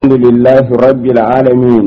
الحمد لله رب العالمين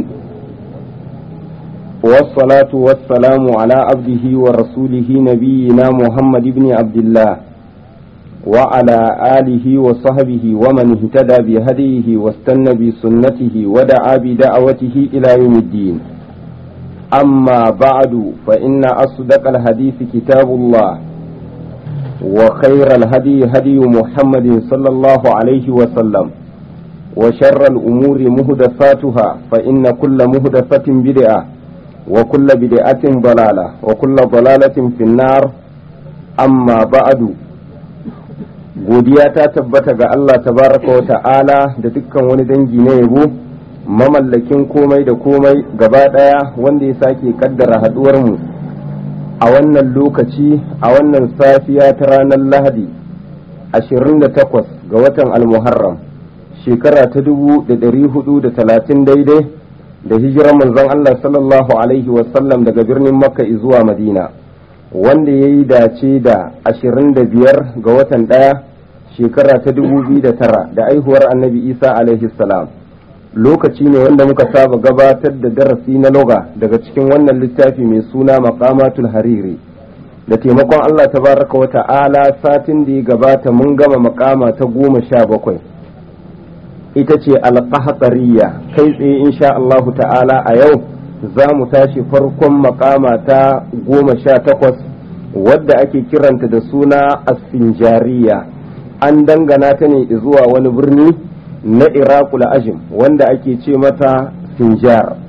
والصلاة والسلام على عبده ورسوله نبينا محمد بن عبد الله وعلى آله وصحبه ومن اهتدى بهديه واستنى بسنته ودعا بدعوته إلى يوم الدين أما بعد فإن أصدق الحديث كتاب الله وخير الهدي هدي محمد صلى الله عليه وسلم وشر الأمور مهدفاتها فإن كل مهدفة بدعة وكل بدعة ضلالة وكل ضلالة في النار أما بعد godiya ta tabbata ga Allah tabaraka wa ta'ala da dukkan wani dangi na yabo mamallakin komai da komai gaba ɗaya wanda ya sake kaddara mu a wannan lokaci a wannan safiya ta ranar lahadi 28 ga watan almuharram shekara ta dubu da ɗari hudu da talatin daidai da hijirar manzon Allah sallallahu Alaihi wasallam daga birnin Makka zuwa Madina wanda ya yi dace da ashirin da biyar ga watan ɗaya shekara ta dubu biyu da tara da aihuwar annabi Isa alaihi salam lokaci ne wanda muka saba gabatar da darasi na loga daga cikin wannan littafi mai suna maqamatul hariri da taimakon Allah tabaraka wa ta'ala satin da ya gabata mun gama makama ta goma sha bakwai ita ce alƙahatsariya kai tsaye insha Allahu ta'ala a yau za mu tashi farkon makama ta goma sha takwas wadda ake kiranta da suna asfinjariya an dangana ta ne zuwa wani birni na iraqul ajim wanda ake ce mata sinjar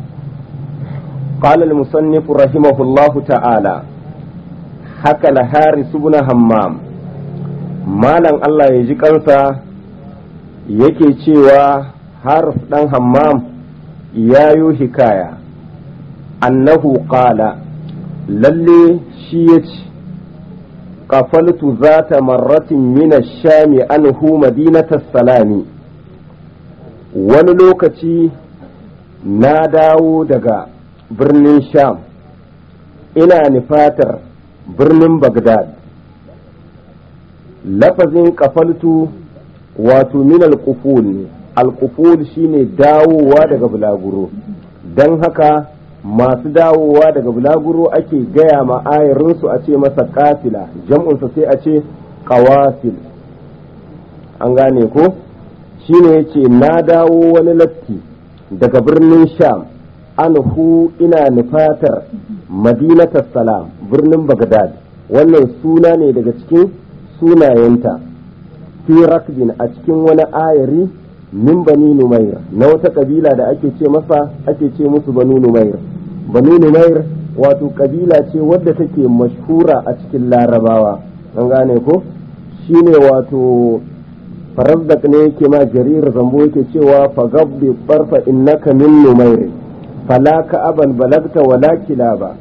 قال المصنف رحمه الله تعالى حكى الحارث بن همام مالا الله يجي kansa yake cewa harf ɗan hammam ya yi hikaya annahu qala lalle shi ya ce ƙafaltu za ta marratin mina shami anhu madinata salami wani lokaci na dawo daga birnin sham ina nufatar birnin bagdad lafazin ƙafaltu wato min alƙuful ne alƙuful shine dawowa daga bulaguro don haka masu dawowa daga bulaguro ake gaya ma ayarinsu a ce masa kafila jam'unsa sai a ce ƙawasil an gane ko shine yace na dawo wani latti daga birnin sham anhu ina nufatar madinatar salam birnin bagdad wannan suna ne daga cikin sunayenta fi rakbin a cikin wani ayari min bani numair na wata kabila da ake ce masa ake ce musu banu numair banu numair wato kabila ce wadda take mashhura a cikin larabawa an gane ko shine wato farazdak ne yake ma jarir zambo yake cewa fagabbi barfa innaka min numair fala ka aban balagta wala kilaba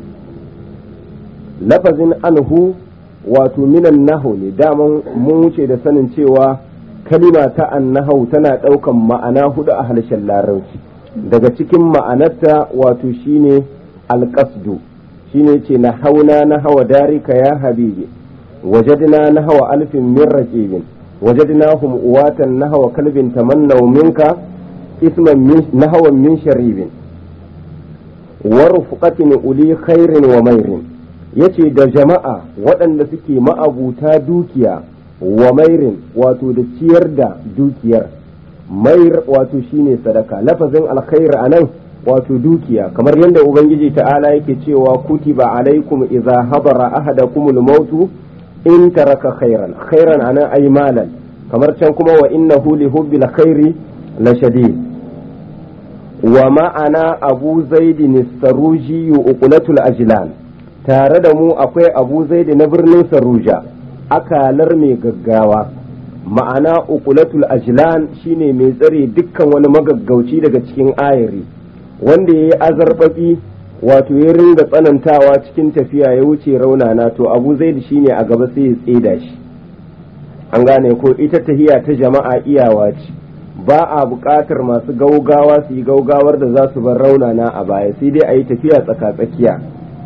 lafazin anhu wato minan nahu ne daman mun wuce da sanin cewa kalima ta annahau tana ɗaukan ma'ana hudu a harshen larabci daga cikin ma'anarta wato shine alƙasdu shine ce na hauna na hawa darika ya habibi wajadna na hawa alfin min raqibin wajadnahum uwatan na hawa kalbin tamannaw minka isman min nahawan min sharibin wa rufqatin uli khairin wa mairin yace da jama'a waɗanda suke ma'abuta dukiya wa mairin wato da ciyar da dukiyar mair wato shine sadaka lafazin alkhair anan wato dukiya kamar yadda ubangiji ta'ala yake cewa kutiba alaikum idza hadara ahadakumul mautu in taraka khairan khairan anan ay malan kamar can kuma wa innahu li hubbil khairi la shadid wa ma'ana abu zaidin saruji uqulatul ajlan tare da mu akwai abu zaidi na birnin saruja akalar mai gaggawa ma'ana ukulatul ajlan shine mai tsare dukkan wani magaggauci daga cikin ayari wanda ya yi azarbabi wato ya ringa tsanantawa cikin tafiya ya wuce raunana to abu zaidi shine a gaba sai ya tseda shi an gane ko ita tahiya ta jama'a iyawa ce ba a buƙatar masu gaugawa su yi gaugawar da za su bar raunana a baya sai dai a yi tafiya tsaka-tsakiya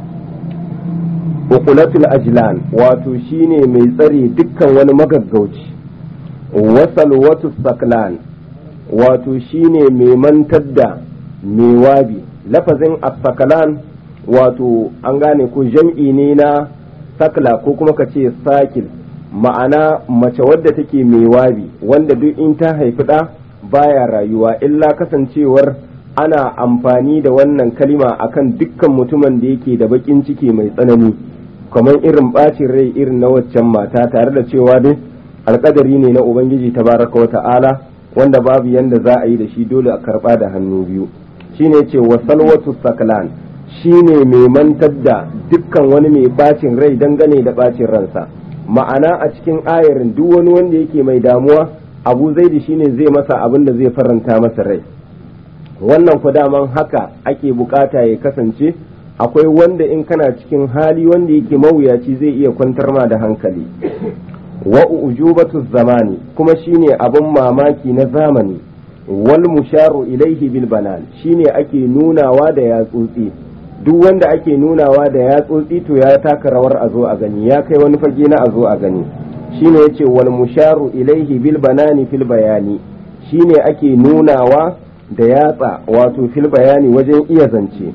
ukulatul ajlan wato shine mai tsare dukkan wani magaggauci wasal watu saklan wato shine mai mantar da mai wabi lafazin asakalan wato an gane ko jam'i ne na sakla ko kuma ka ce sakil ma'ana mace wadda take mai wabi wanda duk in ta haifi ɗa baya rayuwa illa kasancewar ana amfani da wannan kalima akan dukkan mutumin da yake da bakin ciki mai tsanani kamar irin bacin rai irin na waccan mata tare da cewa dai alkadari ne na ubangiji tabaraka wa ta'ala wanda babu yanda za a yi da shi dole a karba da hannu biyu shine ce wa salwatu saklan shine mai mantar da dukkan wani mai bacin rai dangane da bacin ransa ma'ana a cikin ayarin duk wani wanda yake mai damuwa abu zaidi shine zai masa abin da zai faranta masa rai wannan ku daman haka ake bukata ya kasance akwai wanda in kana cikin hali wanda yake mawuyaci zai iya kwantar ma da hankali wa ujubatu zamani kuma shine abin mamaki na zamani wal musharu ilaihi bil banan shine ake nunawa da yatsotsi duk wanda ake nunawa da yatsotsi to ya taka rawar a zo a gani ya kai wani fage na a zo a gani shine yace wal musharu ilaihi bil banani fil bayani shine ake nunawa da yatsa wato fil bayani wajen iya zance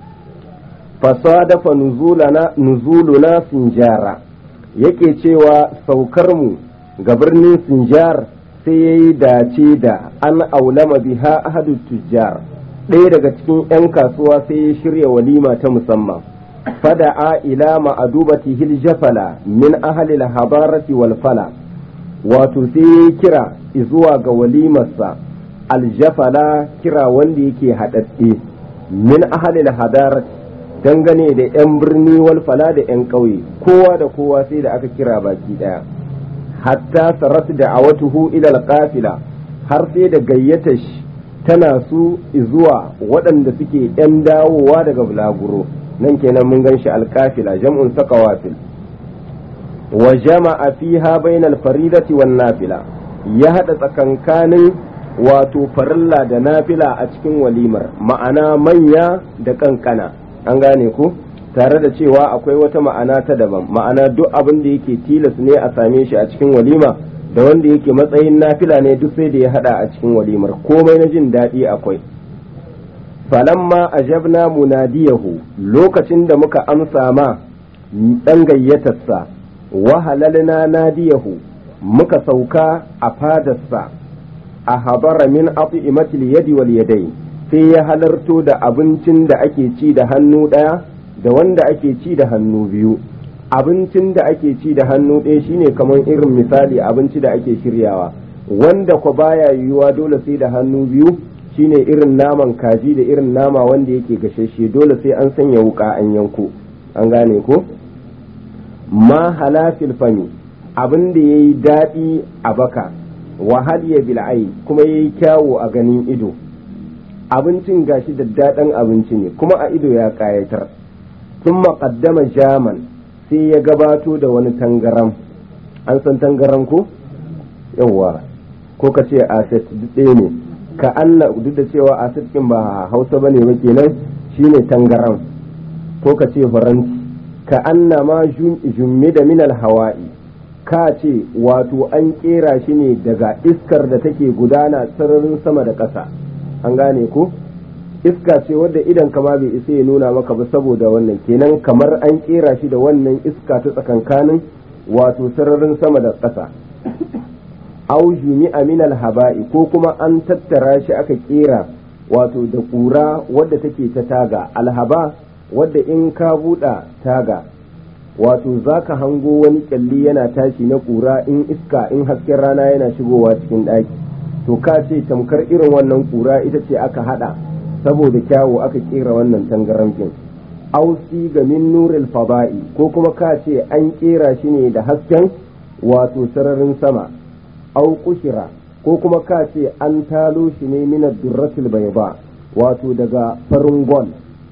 fasadafa nuzulana nuzuluna sinjara yake cewa saukar mu ga birnin sinjar sai yayi dace da an aulama biha ahadu tujjar ɗaya daga cikin 'yan kasuwa sai ya shirya walima ta musamman fada'a ila ma'adubati hil jafala min ahli habarati wal fala wato sai ya kira zuwa ga walimarsa aljafala kira wanda yake haɗaɗɗe min ahli hadarat dangane da 'yan birni wal fala da 'yan ƙauye kowa da kowa sai da aka kira baki ɗaya hatta sarat da awatuhu ila alqafila har sai da gayyata shi tana su zuwa waɗanda suke 'yan dawowa daga bulaguro nan kenan mun gan shi alkafila jam'un sakawafil wa jama'a fiha bainal faridati wan nafila ya haɗa tsakankanin wato farilla da nafila a cikin walimar ma'ana manya da kankana an gane ku tare da cewa akwai wata ma'ana ta daban ma'ana duk abin da yake tilas ne a same shi a cikin walima da wanda yake matsayin nafila ne duk sai da ya hada a cikin walimar komai na jin daɗi akwai falamma ajabna munadiyahu lokacin da muka amsa ma ɗan gayyatarsa wa halalna nadiyahu muka sauka a fadarsa a habara min at'imatil yadi wal yadai sai ya halarto da abincin da ake ci da hannu ɗaya da wanda ake ci da hannu biyu abincin da ake ci da hannu ɗaya shine kamar irin misali abinci da ake shiryawa wanda ko baya yiwuwa dole sai da hannu biyu shine irin naman kaji da irin nama wanda yake gashashe dole sai an sanya wuka an yanko an gane ko ma halafil fami abin da yayi daɗi a baka wahal ya bil'ai kuma yayi kyawu a ganin ido abincin gashi da daɗin abinci ne kuma a ido ya ƙayatar sun maƙaddama jaman sai ya gabato da wani tangaram an san tangaram ko yawwa ko ka ce aset ɗaya ne ka anna duk da cewa aset ɗin ba hausa ba ne ba kenan shine tangaram ko ka ce faranti ka anna ma jummi da minal hawa'i ka ce wato an kera shi ne daga iskar da take gudana sararin sama da ƙasa an gane ko iska ce wadda idan kama bai isa ya nuna maka ba saboda wannan kenan kamar an kera shi da wannan iska ta tsakankanin wato sararin sama da ƙasa au jumi'a min haba'i ko kuma an tattara shi aka kera wato da ƙura wadda take ta taga alhaba wadda in ka buɗa taga wato za ka hango wani kyalli yana tashi na ƙura in iska in hasken rana yana shigowa cikin ɗaki to ka ce tamkar irin wannan ƙura ita ce aka haɗa saboda kyawu aka kera wannan tangaramfin ausi ga min nuril fada'i ko kuma ka ce an kera shi ne da hasken wato sararin sama au kushira ko kuma ka ce an talo shi ne min durratil bayba wato daga farin gol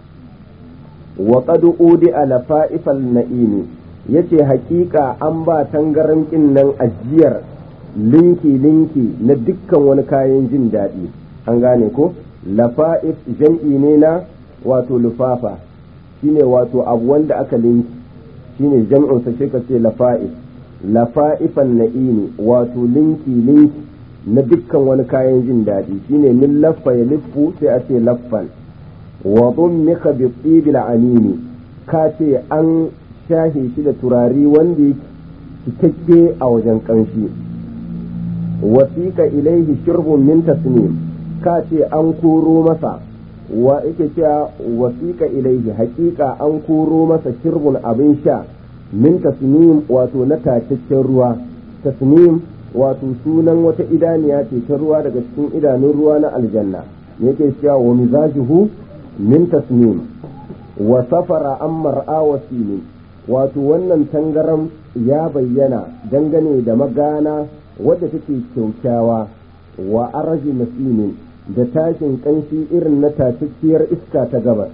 wa qad udi ala fa'ifal na'imi yace hakika an ba tangaramkin nan ajiyar linki linki na dukkan wani kayan jin daɗi an gane ko lafa'if jam'i ne na wato lufafa shine wato abu wanda aka linki shine jam'in sa ka ce lafa'if lafa'ifan na'imi wato linki linki na dukkan wani kayan jin daɗi shine min laffa ya liffu sai a ce laffan wa mika bi tsibil amini ka ce an shahe shi da turari wanda yake cikakke a wajen ƙanshi wasiƙa ilaihi shirbun min tasnim ka ce an koro masa wa yake cewa wasiƙa ilaihi haƙiƙa an koro masa shirbun abin sha min tasnim wato na tacaccen ruwa tasnim wato sunan wata idaniya ce ta ruwa daga cikin idanun ruwa na aljanna yake cewa wa mizajuhu min tasnim wa safara an mar'a wasini wato wannan tangaram ya bayyana dangane da magana wadda take kyaukyawa wa araji nasimin da tashin kanshi irin na tacacciyar iska ta gabas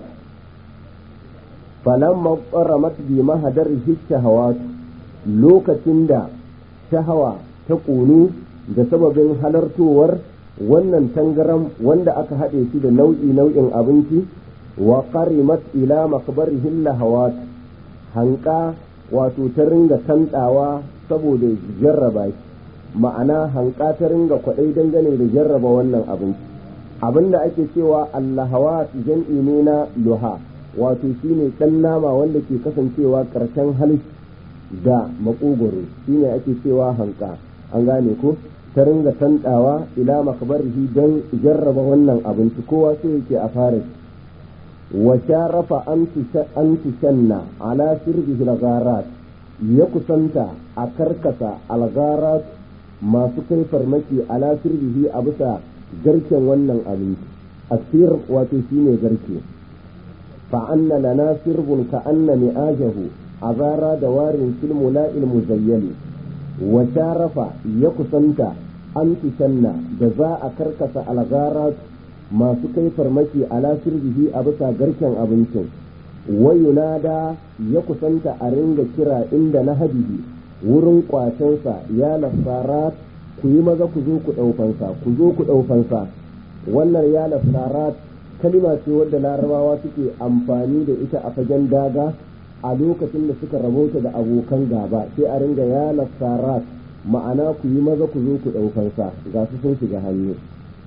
falamma qaramat bi mahadar shahawat lokacin da shahawa ta ƙunu da sababin halartowar wannan tangaram wanda aka haɗe shi da nau'i nau'in abinci wa qarimat ila makbarihin lahawat hanka wato ta ringa tantawa saboda jarraba shi ma'ana hanka ta ringa kwaɗai dangane da jarraba wannan abinci abinda ake cewa allahawat jam'i ne na luha wato shine ɗan nama wanda ke kasancewa ƙarshen halitta da makogoro shine ake cewa hanka an gane ko ta ringa tantawa ila makabarihi don jarraba wannan abinci kowa sai yake a fara wa sharafa an tushanna ala sirbihi al ya kusanta a karkasa algarat masu kai farmaki ala sirbihi a bisa garken wannan abinci asir wato shine garke fa anna lana sirbun ka anna mi'ajahu azara da warin filmula ilmuzayyali wa sharafa ya kusanta an tushanna da za a karkasa algara masu kai farmaki ala sirbihi a bisa garken abincin wayunada ya kusanta a ringa kira inda na hadihi wurin kwacensa ya lasarat ku yi maza ku zo ku ɗaufansa ku zo ku ɗaufansa wannan ya lasarat kalima ce wadda larabawa suke amfani da ita a fagen daga a lokacin da suka rabauta da abokan gaba sai a ringa ya lasarat ma'ana ku yi maza ku zo ku ɗaukansa ga su sun shiga hannu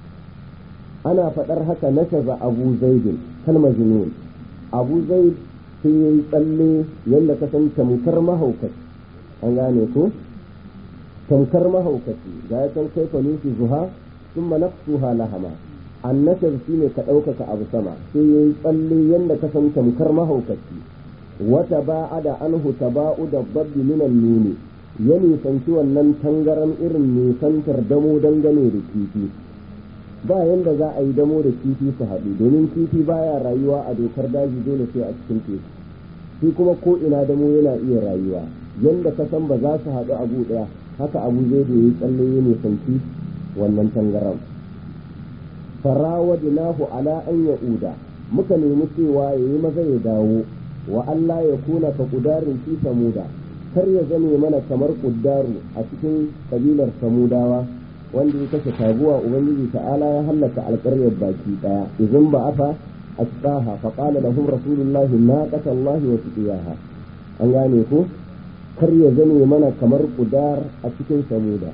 ana faɗar haka na shaza abu zaidin kalmar jinun abu zaid sai ya yi tsalle yadda ka san tamkar mahaukaci an gane ko tamkar mahaukaci ga ya san kai nufi zuha sun manafsuha lahama annashar shi ne ka ɗaukaka abu sama sai ya yi tsalle yadda ka san tamkar mahaukaci wata ba'ada anhu taba'u da babbi minan nuni ya nisanci wannan tangaran irin nisantar damo dangane da kifi ba yanda za a yi damo da kifi su haɗu domin kifi baya rayuwa a dokar daji dole sai a cikin teku shi kuma ko ina damo yana iya rayuwa yanda ka san ba za su haɗu abu ɗaya haka abu zai da yi tsalle ya nisanci wannan tangaran farawadinahu ala an ya'uda muka nemi cewa ya yi maza ya dawo wa Allah ya kuna ka kudarin fi samuda kar ya zame mana kamar kuddaru a cikin kabilar samudawa wanda ya kashe taguwa ubangiji ta'ala ya hallaka alƙaryar baki daya idan ba afa asqaha fa qala lahum rasulullahi naqata Allah wa suqiyaha an gane ko kar ya zame mana kamar kudar a cikin samuda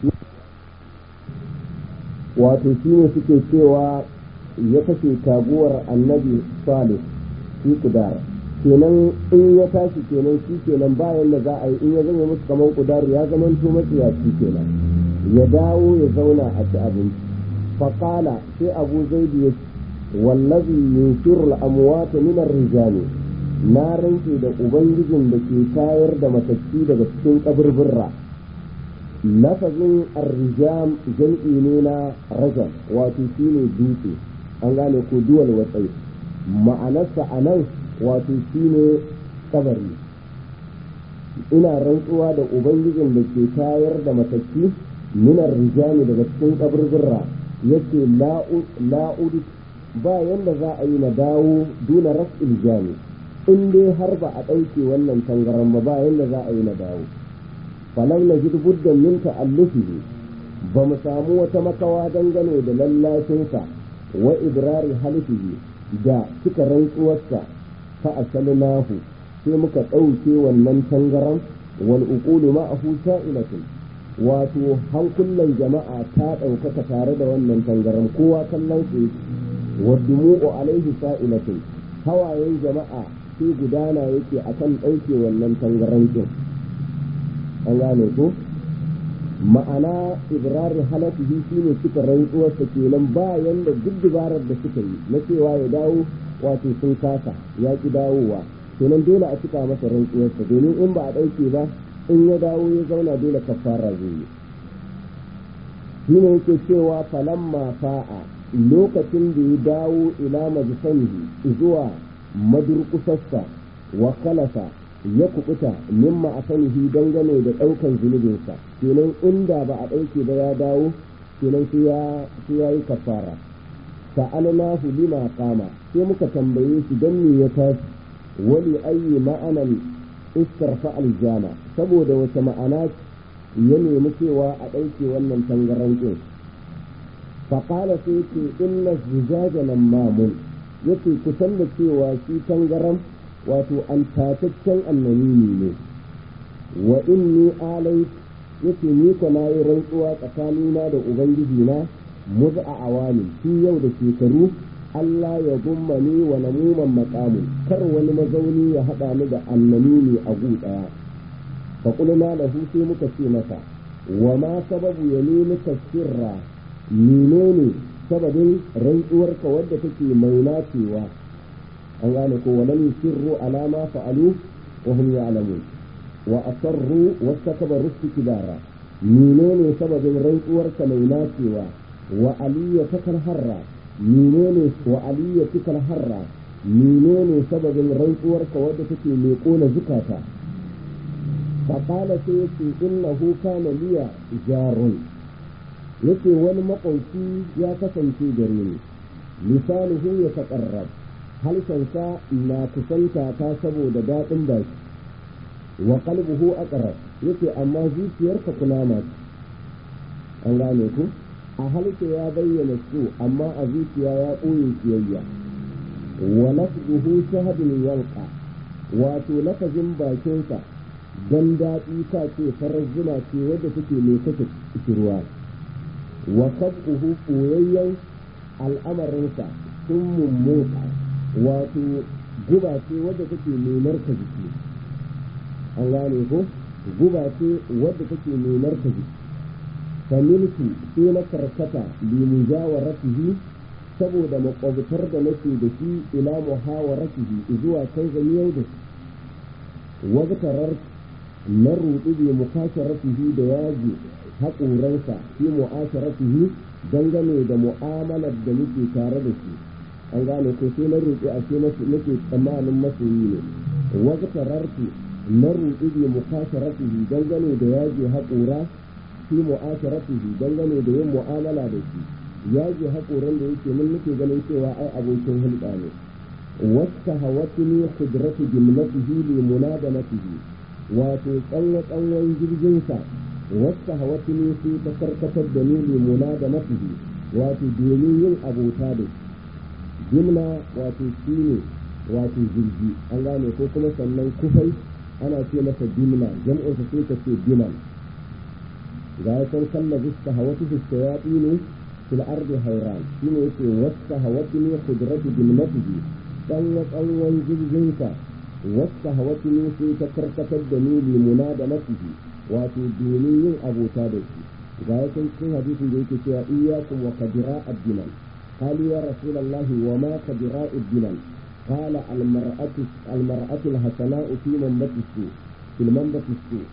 wato shine suke cewa ya kashe taguwar annabi salih fi kudar kenan in ya tashi kenan shi kenan bayan da za a yi in ya zama musu kamar kudaru ya zama to matsiyaci kenan ya dawo ya zauna a ci abinci faƙala sai abu zaidu ya ce wallazi yunshirul amwata min rijali na rantse da ubangijin da ke tayar da matacci daga cikin kaburbura lafazin arrijam jam'i ne na rajam wato shine dutse an gane ko duwal watsai ma'anarsa a nan wato shine kabari ina rantsuwa da ubangijin da ke tayar da matacci minar rijami daga cikin kaburbura yake la'udu ba yanda za a yi na dawo duna raf'il jami in dai har ba a ɗauke wannan tangaran ba ba yanda za a yi na dawo falam na jid buddan min ta'allufihi ba mu samu wata makawa dangane da lallashinsa wa idrari halifihi da cika rantsuwarsa fa asalnahu sai muka ɗauke wannan tangaran wal uqulu ma'ahu sa'ilatun wato hankulan jama'a ta ɗaukaka tare da wannan tangaran kowa kallon su wa dumu'u alaihi sa'ilatin hawayen jama'a sai gudana yake akan ɗauke wannan tangaran din an gane ko ma'ana ibrari halafihi shine suka rantsuwarsa kenan bayan da duk dubarar da suka yi na cewa ya dawo wato sun kasa ya ki dawowa kenan dole a cika masa rantsuwarsa domin in ba a ɗauke ba in ya dawo ya zauna dole kafara zai yi shi ne yake cewa falamma fa'a lokacin da ya dawo ila majsamihi zuwa madurkusarsa wa kalasa ya kubuta mimma a sanihi dangane da ɗaukan zunubinsa kenan inda ba a ɗauke ba ya dawo kenan sai ya yi kafara sa'alnahu lima kama sai muka tambaye shi don me ya tashi wali ayi ma'anan istarfa aljama saboda wata ma'ana ya nemi cewa a ɗauke wannan tangaran ɗin faƙala sai ce inna zujaja nan mamun yace kusan da cewa shi tangaran wato an tataccen annamimi ne wa inni alai yace ni ko na yi rantsuwa tsakanina da ubangiji na muz a awani shi yau da shekaru Allah ya gumma ni wa namuman maqamu kar wani mazauni ya haɗa ni da annamimi a gu ɗaya fa qulna lahu sai muka ce masa wa ma sababu yaminika sirra menene sababin rantsuwarka wadda take mai nacewa an gane ko wa lam yusirru ala ma fa'alu wa hum ya'lamun wa asarru wastakbaru istikbara menene sababin rantsuwarka mai nacewa wa aliyya takal harra menene wa aliyya takal harra menene sababin rantsuwarka wadda take mai kona zukata فقال سيتي إنه كان لي جار yake wani maƙauci ya kasance gare ni lisanuhu ya taƙarrab halshensa na kusanta ta saboda daɗin baki wa qalbuhu aqrab yake amma zuciyarka kunama ce an gane ku a halshe ya bayyana su amma a zuciya ya ɓoye kiyayya wa lafzuhu shahadun yanka wato lafazin bakinsa dan daɗi ta ce farar zuma ce wadda take mai kake ruwa wa sab'uhu koyayyen al'amarinsa sun mummuka wato guba ce wadda take nunar ka jiki an gane ko guba ce wadda take nunar ka jiki familku sai na karkata limujawaratihi saboda makwabtar da nake da shi ila muhawaratihi zuwa canza miyau da shi wabtarar na ruɗu bi mukasharatihi da yaji haƙoransa fi mu'asharatihi dangane da mu'amalar da muke tare da shi an gane ko sai na ruɗu a ce nake tsammanin masoyi ne waqtarartu na ruɗu bi mukasharatihi dangane da yaji haƙora fi mu'asharatihi dangane da yin mu'amala da shi yaji haƙoran da yake mun nake ganin cewa ai abokin hulɗa ne wasta hawatini qudratu jumlatihi li munadanatihi wato tsanwa tsawon jirginsa wasta hawatini sai ta karkatar da ni li munadanatihi wato domin yin abota da shi jimna wato shine wato jirgi an gane ko kuma sannan kufai ana ce masa jimna jam'insa sai ka ce dinan ga ya san kalla zusta hawatu fi ne fil ardi hayran shine yake wasta hawatini qudratu jumlatihi tsanwa tsawon jirginsa wasta hawatini sai ta karkatar da ni limuna da nasihi wato domin yin abota da shi ga ya san cikin hadisin da yake cewa iyyakum wa kadira ad-dinan قالوا يا رسول الله وما كبراء الدنن قال المرأة المرأة الحسناء في منبت السوء في المنبت السوء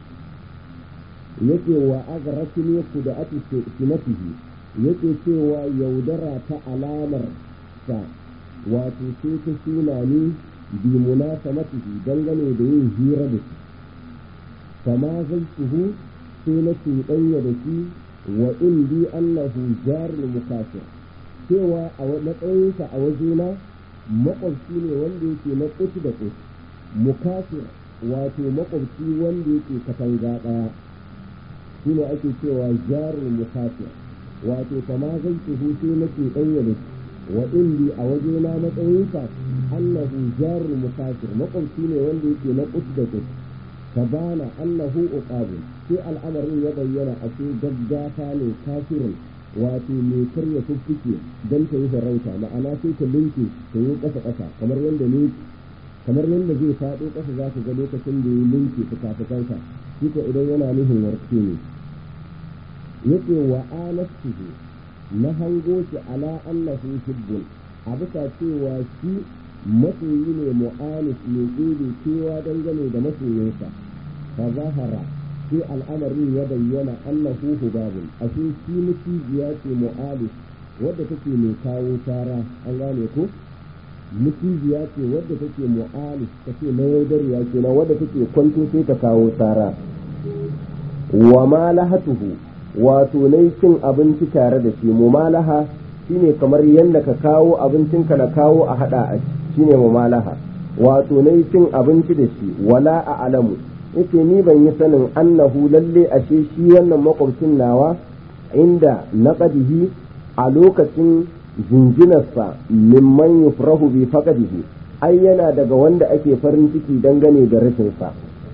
yake wa agratini kuda'ati sinatihi yake cewa yaudara ta alamar sa wato sai ta suna ni bi munasamatihi dangane da yin hira da shi fama zai tuhu sai na cuɗanya da shi wa indi annahu jarul mukafir cewa a matsayinsa a wajena makwabci ne wanda yake na kutu da kutu mukafir wato makwabci wanda yake katanga ɗaya shi ne ake cewa jarul mukafir wato kama zai tuhu sai nake ɗanya da wa indi a wajena matsayinsa annahu jarul mukafir makwabci ne wanda yake na kutu da kutu فبان أنه أقاب في الأمر يبين أشي جدافا لكافر wato mai karya fuffuke don ta yi farauta ma'ana sai ta linke ta yi ƙasa ƙasa kamar yadda ne kamar yadda zai faɗo ƙasa za ka ga lokacin da ya linke fuka-fukansa shi ko idan yana nufin warke ne yake wa anastuhu na hango shi ala annahu hibbun a bisa cewa shi masoyi ne mu'anis mai tsere cewa dangane da masoyinsa fa zahara sai al'amarin ya bayyana annahu hubabun ashe shi mutijiya ce mu'alis wadda take mai kawo tara an gane ko mutijiya ce wadda take mu'alis take na yaudariya kenan wadda take kwanto sai ta kawo tara wa malahatuhu wato nai cin abinci tare da shi mumalaha shine kamar yadda ka kawo abincinka na kawo a hada a shine mumalaha wato nai cin abinci da shi wala a alamu yace ni ban yi sanin annahu lalle ashe shi wannan makwabcin nawa inda naqadihi a lokacin jinjinarsa mimman yufrahu bi faqadihi ai yana daga wanda ake farin ciki dangane da rashinsa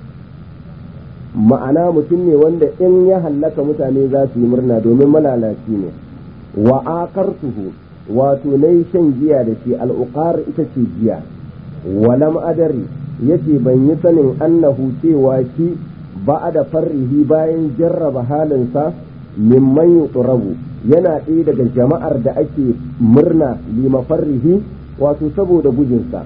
ma'ana mutum ne wanda in ya hallaka mutane za su yi murna domin malalaci ne wa aqartuhu wato nayi shan giya da shi al'uqar ita ce giya walam adari yace ban yi sanin annahu cewa shi ba da farrihi bayan jarraba halinsa mimman yutrabu yana ɗaya daga jama'ar da ake murna lima farrihi wato saboda gujinsa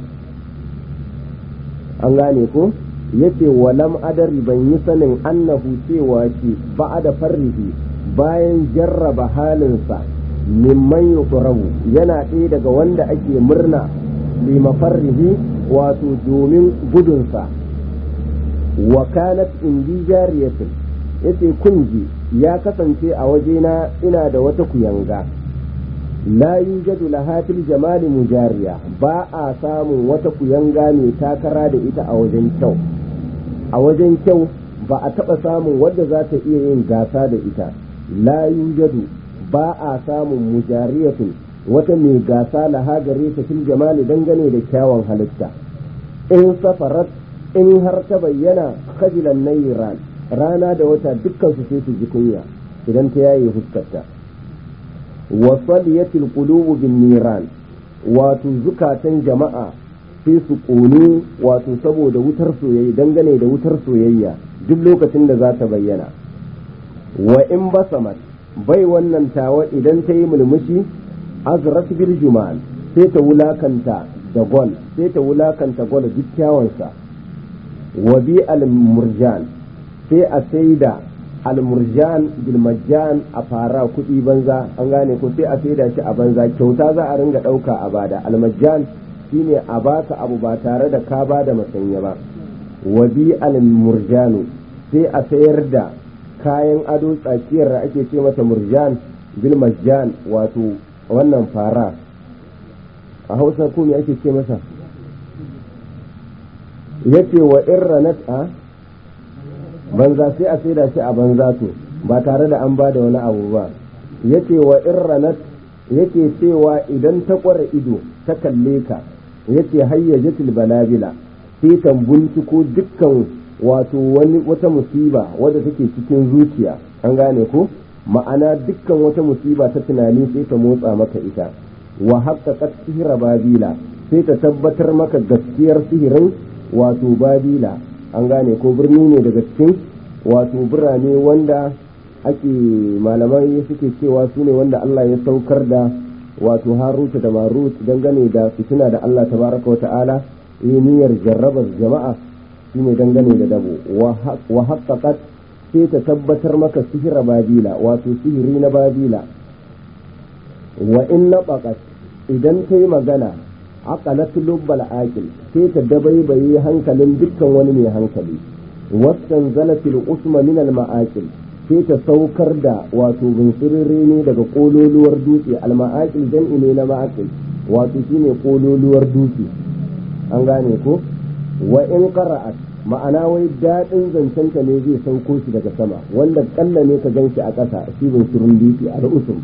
an gane ko yace walam adari ban yi sanin annahu cewa shi ba da farrihi bayan jarraba halinsa mimman yutrabu yana ɗaya daga wanda ake murna lima farrihi wato domin gudunsa wa kanat indi jariyatin yace kunji ya kasance a wajena ina da wata kuyanga la yujadu laha fil jamali mujariya ba a samun wata kuyanga mai takara da ita a wajen kyau a wajen kyau ba a taɓa samun wadda za ta iya yin gasa da ita la yujadu ba a samun mujariyatun wata mai gasa laha gare ta fil jamali dangane da kyawun halitta in safarat in har ta bayyana kajilan nayran rana da wata dukkan su sai su ji kunya idan ta yaye fuskarta wa saliyatil qulubu bin niran wato zukatan jama'a sai su ƙone wato saboda wutar soyayya dangane da wutar soyayya duk lokacin da za ta bayyana wa in basamat bai wannan tawa idan ta yi mulmushi azrat bil jumal sai ta wulakanta da gol sai ta wulakanta gol duk kyawansa wa bi al murjan sai a saida al murjan bil majjan a fara kuɗi banza an gane ko sai a saida shi a banza kyauta za a ringa ɗauka a bada al majjan shine a baka abu ba tare da ka ba da masanya ba wa bi al murjanu sai a sayar da kayan ado tsakiyar da ake ce mata murjan bil majjan wato wannan fara a hausa ko me ake ce masa yace wa irranat a banza sai a saida shi a banza to ba tare da an ba da wani abu ba yace wa irranat yake cewa idan ta kware ido ta kalle ka yace hayyajatul balabila sai ta binciko dukkan wato wani wata musiba wadda take cikin zuciya an gane ko ma'ana dukkan wata musiba ta tunani sai ta motsa maka ita wa haqqaqat sihra babila sai ta tabbatar maka gaskiyar sihirin wato babila an gane ko birni ne daga cikin wato birane wanda ake malamai suke cewa su ne wanda Allah ya saukar da wato haruta da marut dangane da fitina da Allah tabaraka wa ta'ala yi niyyar jarrabar jama'a shine dangane da dabo wa haqqaqat sai ta tabbatar maka sihira babila wato sihiri na babila wa in naqaqat idan ta yi magana aqalat lubbal aqil sai ta dabaibaye hankalin dukkan wani mai hankali wasan zalatil usma min al ma'aqil sai ta saukar da wato binsirire ne daga kololuwar dutse al ma'aqil jam'i ne na ma'aqil wato shine kololuwar dutse an gane ko wa in qara'at ma'ana wai daɗin zancenta ne zai sauko shi daga sama wanda kalla ne ka ganshi a ƙasa shi binsirin dutse al usum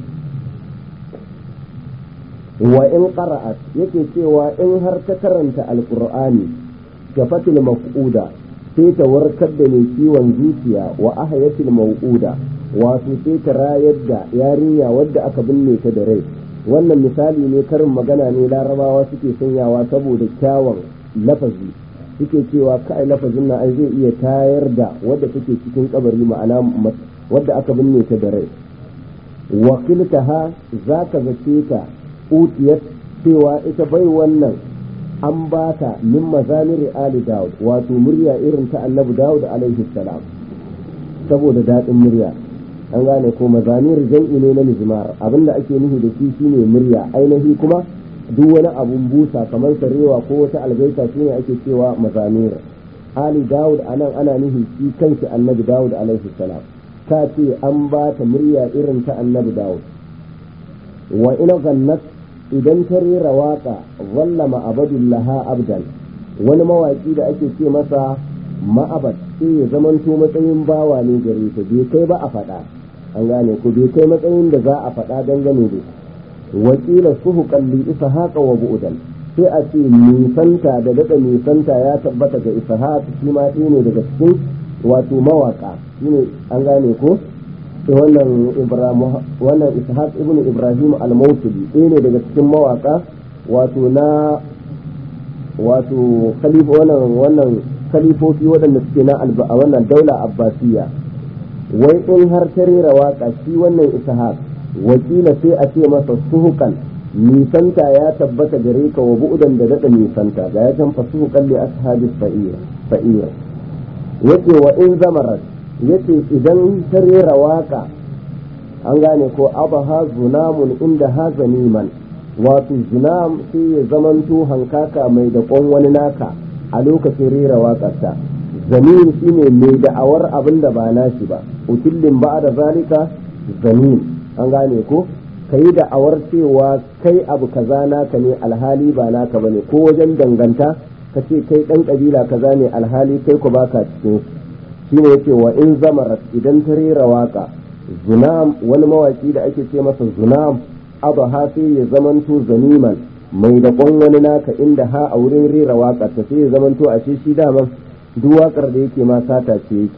wa in qara'at yake cewa in har ta karanta alqur'ani gafatil maf'uda sai ta warkar da mai ciwon zuciya wa ahayatil mau'uda wato sai ta rayar da yarinya wadda aka binne ta da rai wannan misali ne karin magana ne larabawa suke sanyawa saboda kyawun lafazi suke cewa kai lafazin na ai zai iya tayar da wadda take cikin kabari ma'ana wadda aka binne ta da rai wakiltaha za ka zace ta utiyat cewa ita bai wannan an ba ta min mazamiri ali daud wato murya irin ta annabi daud alaihi salam saboda daɗin murya an gane ko mazamir jam'i ne na mizmar abinda ake nufi da shi shine murya ainihi kuma duk wani abun busa kamar sarewa ko wata algaita shine ake cewa mazamir ali daud anan ana nufi shi kanshi annabi daud alaihi salam ta ce an ba ta murya irin ta annabi daud wa ina gannat idan ta rera waka zalla ma'abadullaha abdan wani mawaki da ake ce masa ma'abad sai ya zamanto matsayin bawa ne gare ta bai kai ba a faɗa an gane ko bai kai matsayin da za a faɗa dangane da wakila suhu kalli isa haka wa bu'udan sai a ce nisanta da daɗa nisanta ya tabbata ga isa shi ma ne daga cikin wato mawaka shine an gane ko wannan ibrahim wannan ishaq ibnu ibrahim al-mawsili ɗaya ne daga cikin mawaka wato na wato khalifa wannan wannan khalifofi waɗanda suke na a wannan daula abbasiya wai in har ta rera waka shi wannan ishaq wakila sai a ce masa suhukan nisanta ya tabbata gare ka wa bu'udan da daɗa nisanta ga ya can fa suhukan li ashabi fa'ira yace wa in zamarat yace idan ta rera waka an gane ko abaha zunamun inda ha zaniman wato zunam sai ya zamanto hankaka mai da wani naka a lokacin rera waƙarta zanin shine mai da'awar abin da ba nashi ba utillin ba da zalika zanin an gane ko ka yi da'awar cewa kai abu kaza naka ne alhali ba naka bane ko wajen danganta ka ce kai ɗan ƙabila kaza ne alhali kai ku baka cikin shine yake wa in zamarat idan ta rera waka zunam wani mawaki da ake ce masa zunam abu ha sai ya zamanto zaniman mai da wani naka inda ha a wurin rera waka ta sai ya zamanto a shi daman duk wakar da yake ma sata ce yake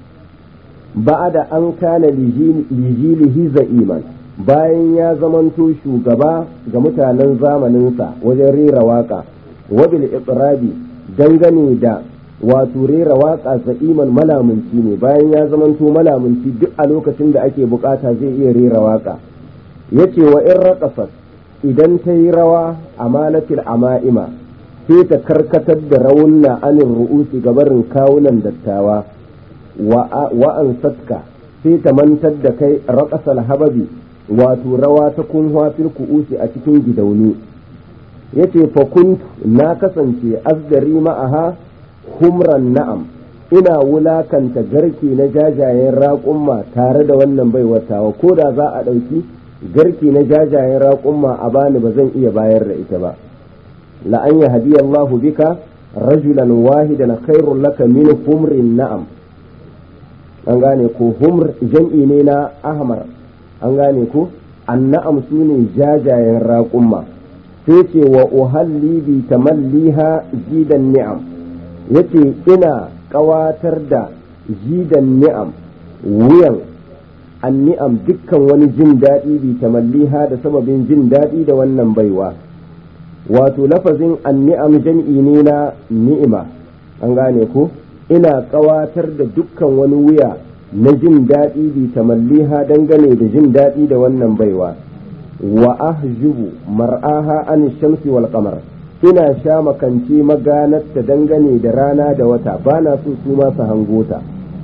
da an kana lijilihi za'iman bayan ya zamanto shugaba ga mutanen zamaninsa wajen rera waka wabil iqrabi dangane da wato rera waka za'iman malamunci ne bayan ya zamanto malamunci duk a lokacin da ake bukata zai iya rera waka yace wa in raqasat idan ta yi rawa a malatil ama'ima sai ta karkatar da raunna anin ru'usi gabarin kawunan dattawa wa an satka sai ta mantar da kai raƙasal hababi wato rawa ta kunhuwa fil ku'usi a cikin gidauni yace fa kuntu na kasance asgari ma'aha humran na'am ina wulakanta garke na jajayen raƙumma tare da wannan baiwatawa ko da za a ɗauki garke na jajayen raƙumma a bani ba zan iya bayar da ita ba la'an ya hadiya Allahu bika rajulan wahidan khairun laka min humrin na'am an gane ko humr jam'i ne na ahmar an gane ko anna'am su ne jajayen raƙumma sai ce wa uhalli bi tamalliha jidan ni'am yace ina ƙawatar da jidan ni'am wuyan anni'am dukkan wani jin daɗi bi tamalliha da sababin jin daɗi da wannan baiwa wato lafazin anni'am jam'i ne na ni'ima an gane ko ina ƙawatar da dukkan wani wuya na jin daɗi bi tamalliha dangane da jin daɗi da wannan baiwa wa ahjubu mar'aha an shamsi wal qamar ina sha makance maganarta dangane da rana da wata bana so su ma su hangota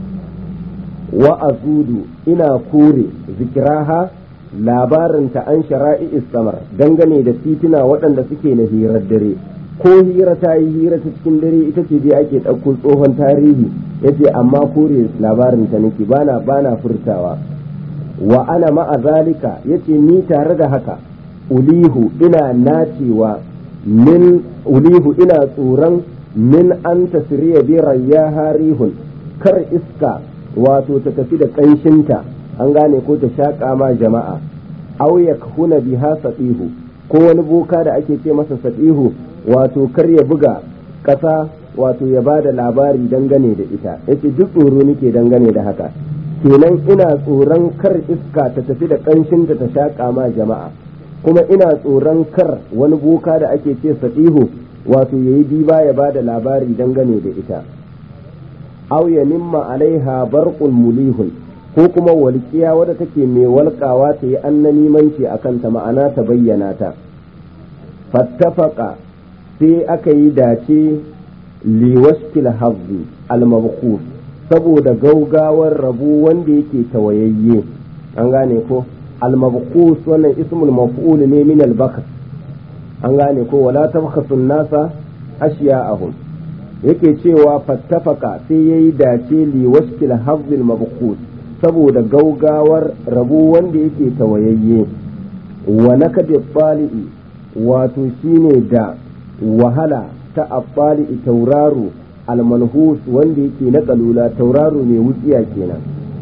wa azudu ina kore zikiraha labarinta an shara'i samar dangane da tituna waɗanda suke na hirar dare ko hira ta yi hira ta cikin dare ita ce dai ake ɗauko tsohon tarihi yace amma kore labarinta nake bana bana furtawa wa ana ma'a zalika yace ni tare da haka ulihu ina nacewa min ulihu ina tsoron min an tasiriya bi rayya harihun kar iska wato ta tafi da ƙanshinta an gane ko ta shaƙa ma jama'a aw yakhuna biha satihu ko wani boka da ake ce masa satihu wato kar ya buga ƙasa wato ya ba da labari dangane da ita yace duk tsoro nake dangane da haka kenan ina tsoron kar iska ta tafi da ƙanshinta ta shaƙa ma jama'a kuma ina tsoron kar wani boka da ake ce saɗihu wato ya yi diba ya ba da labari dangane da ita aw ya nimma alaiha barqul mulihun ko kuma walƙiya wadda take mai walƙawa ta yi annanimanci a kanta ma'ana ta bayyana ta fattafaka sai aka yi dace liwashkil hazzi al-mabkhus saboda gaugawar rabu wanda yake tawayayye an gane ko al-mabkhus wannan ismul maf'ul ne min al-bakr an gane ko wala tabkhasu nasa ashiya'ahum yake cewa fattafaka sai yayi dace liwashkil hazzi al-mabkhus saboda gaugawar rabu wanda yake tawayayye wa nakadi fali'i wato shine da wahala ta affali tauraro almanhus wanda yake na kalula tauraro mai wutsiya kenan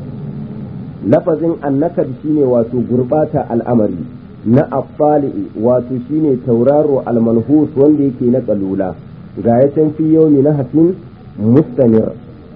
lafazin annakad shine wato gurbata al'amari na affali wato shine tauraro almanhus wanda yake na kalula ga ya can fi yaumi na hatin mustanir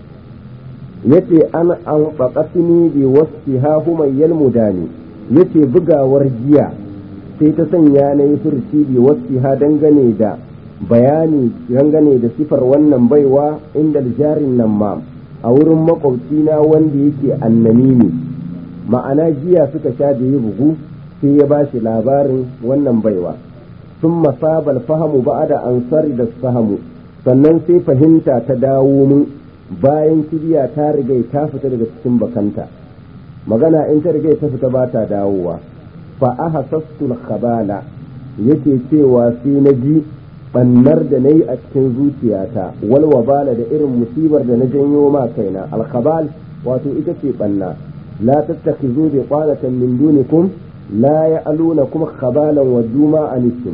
yace an an faqatni bi wasfiha humayyal mudani yace bugawar jiya sai ta sanya na yi furci bi wasfiha dangane da bayani dangane da sifar wannan baiwa inda jarin nan ma a wurin makwabcina wanda yake annami ne ma'ana jiya suka sha da yi bugu sai ya bashi labarin wannan baiwa sun masabal fahamu ba da ansari da sahamu sannan sai fahimta ta dawo mun bayan kibiya ta riga ta fita daga cikin bakanta magana in ta riga ta fita ba ta dawowa fa ahasastul khabala yake cewa sai na ji bannar da na yi a cikin zuciyata wal wabala da irin musibar da na janyo ma kaina alkhabal wato ita ce banna la tattakhizu bi qanatan min dunikum la ya'lunakum khabalan wa duma anikum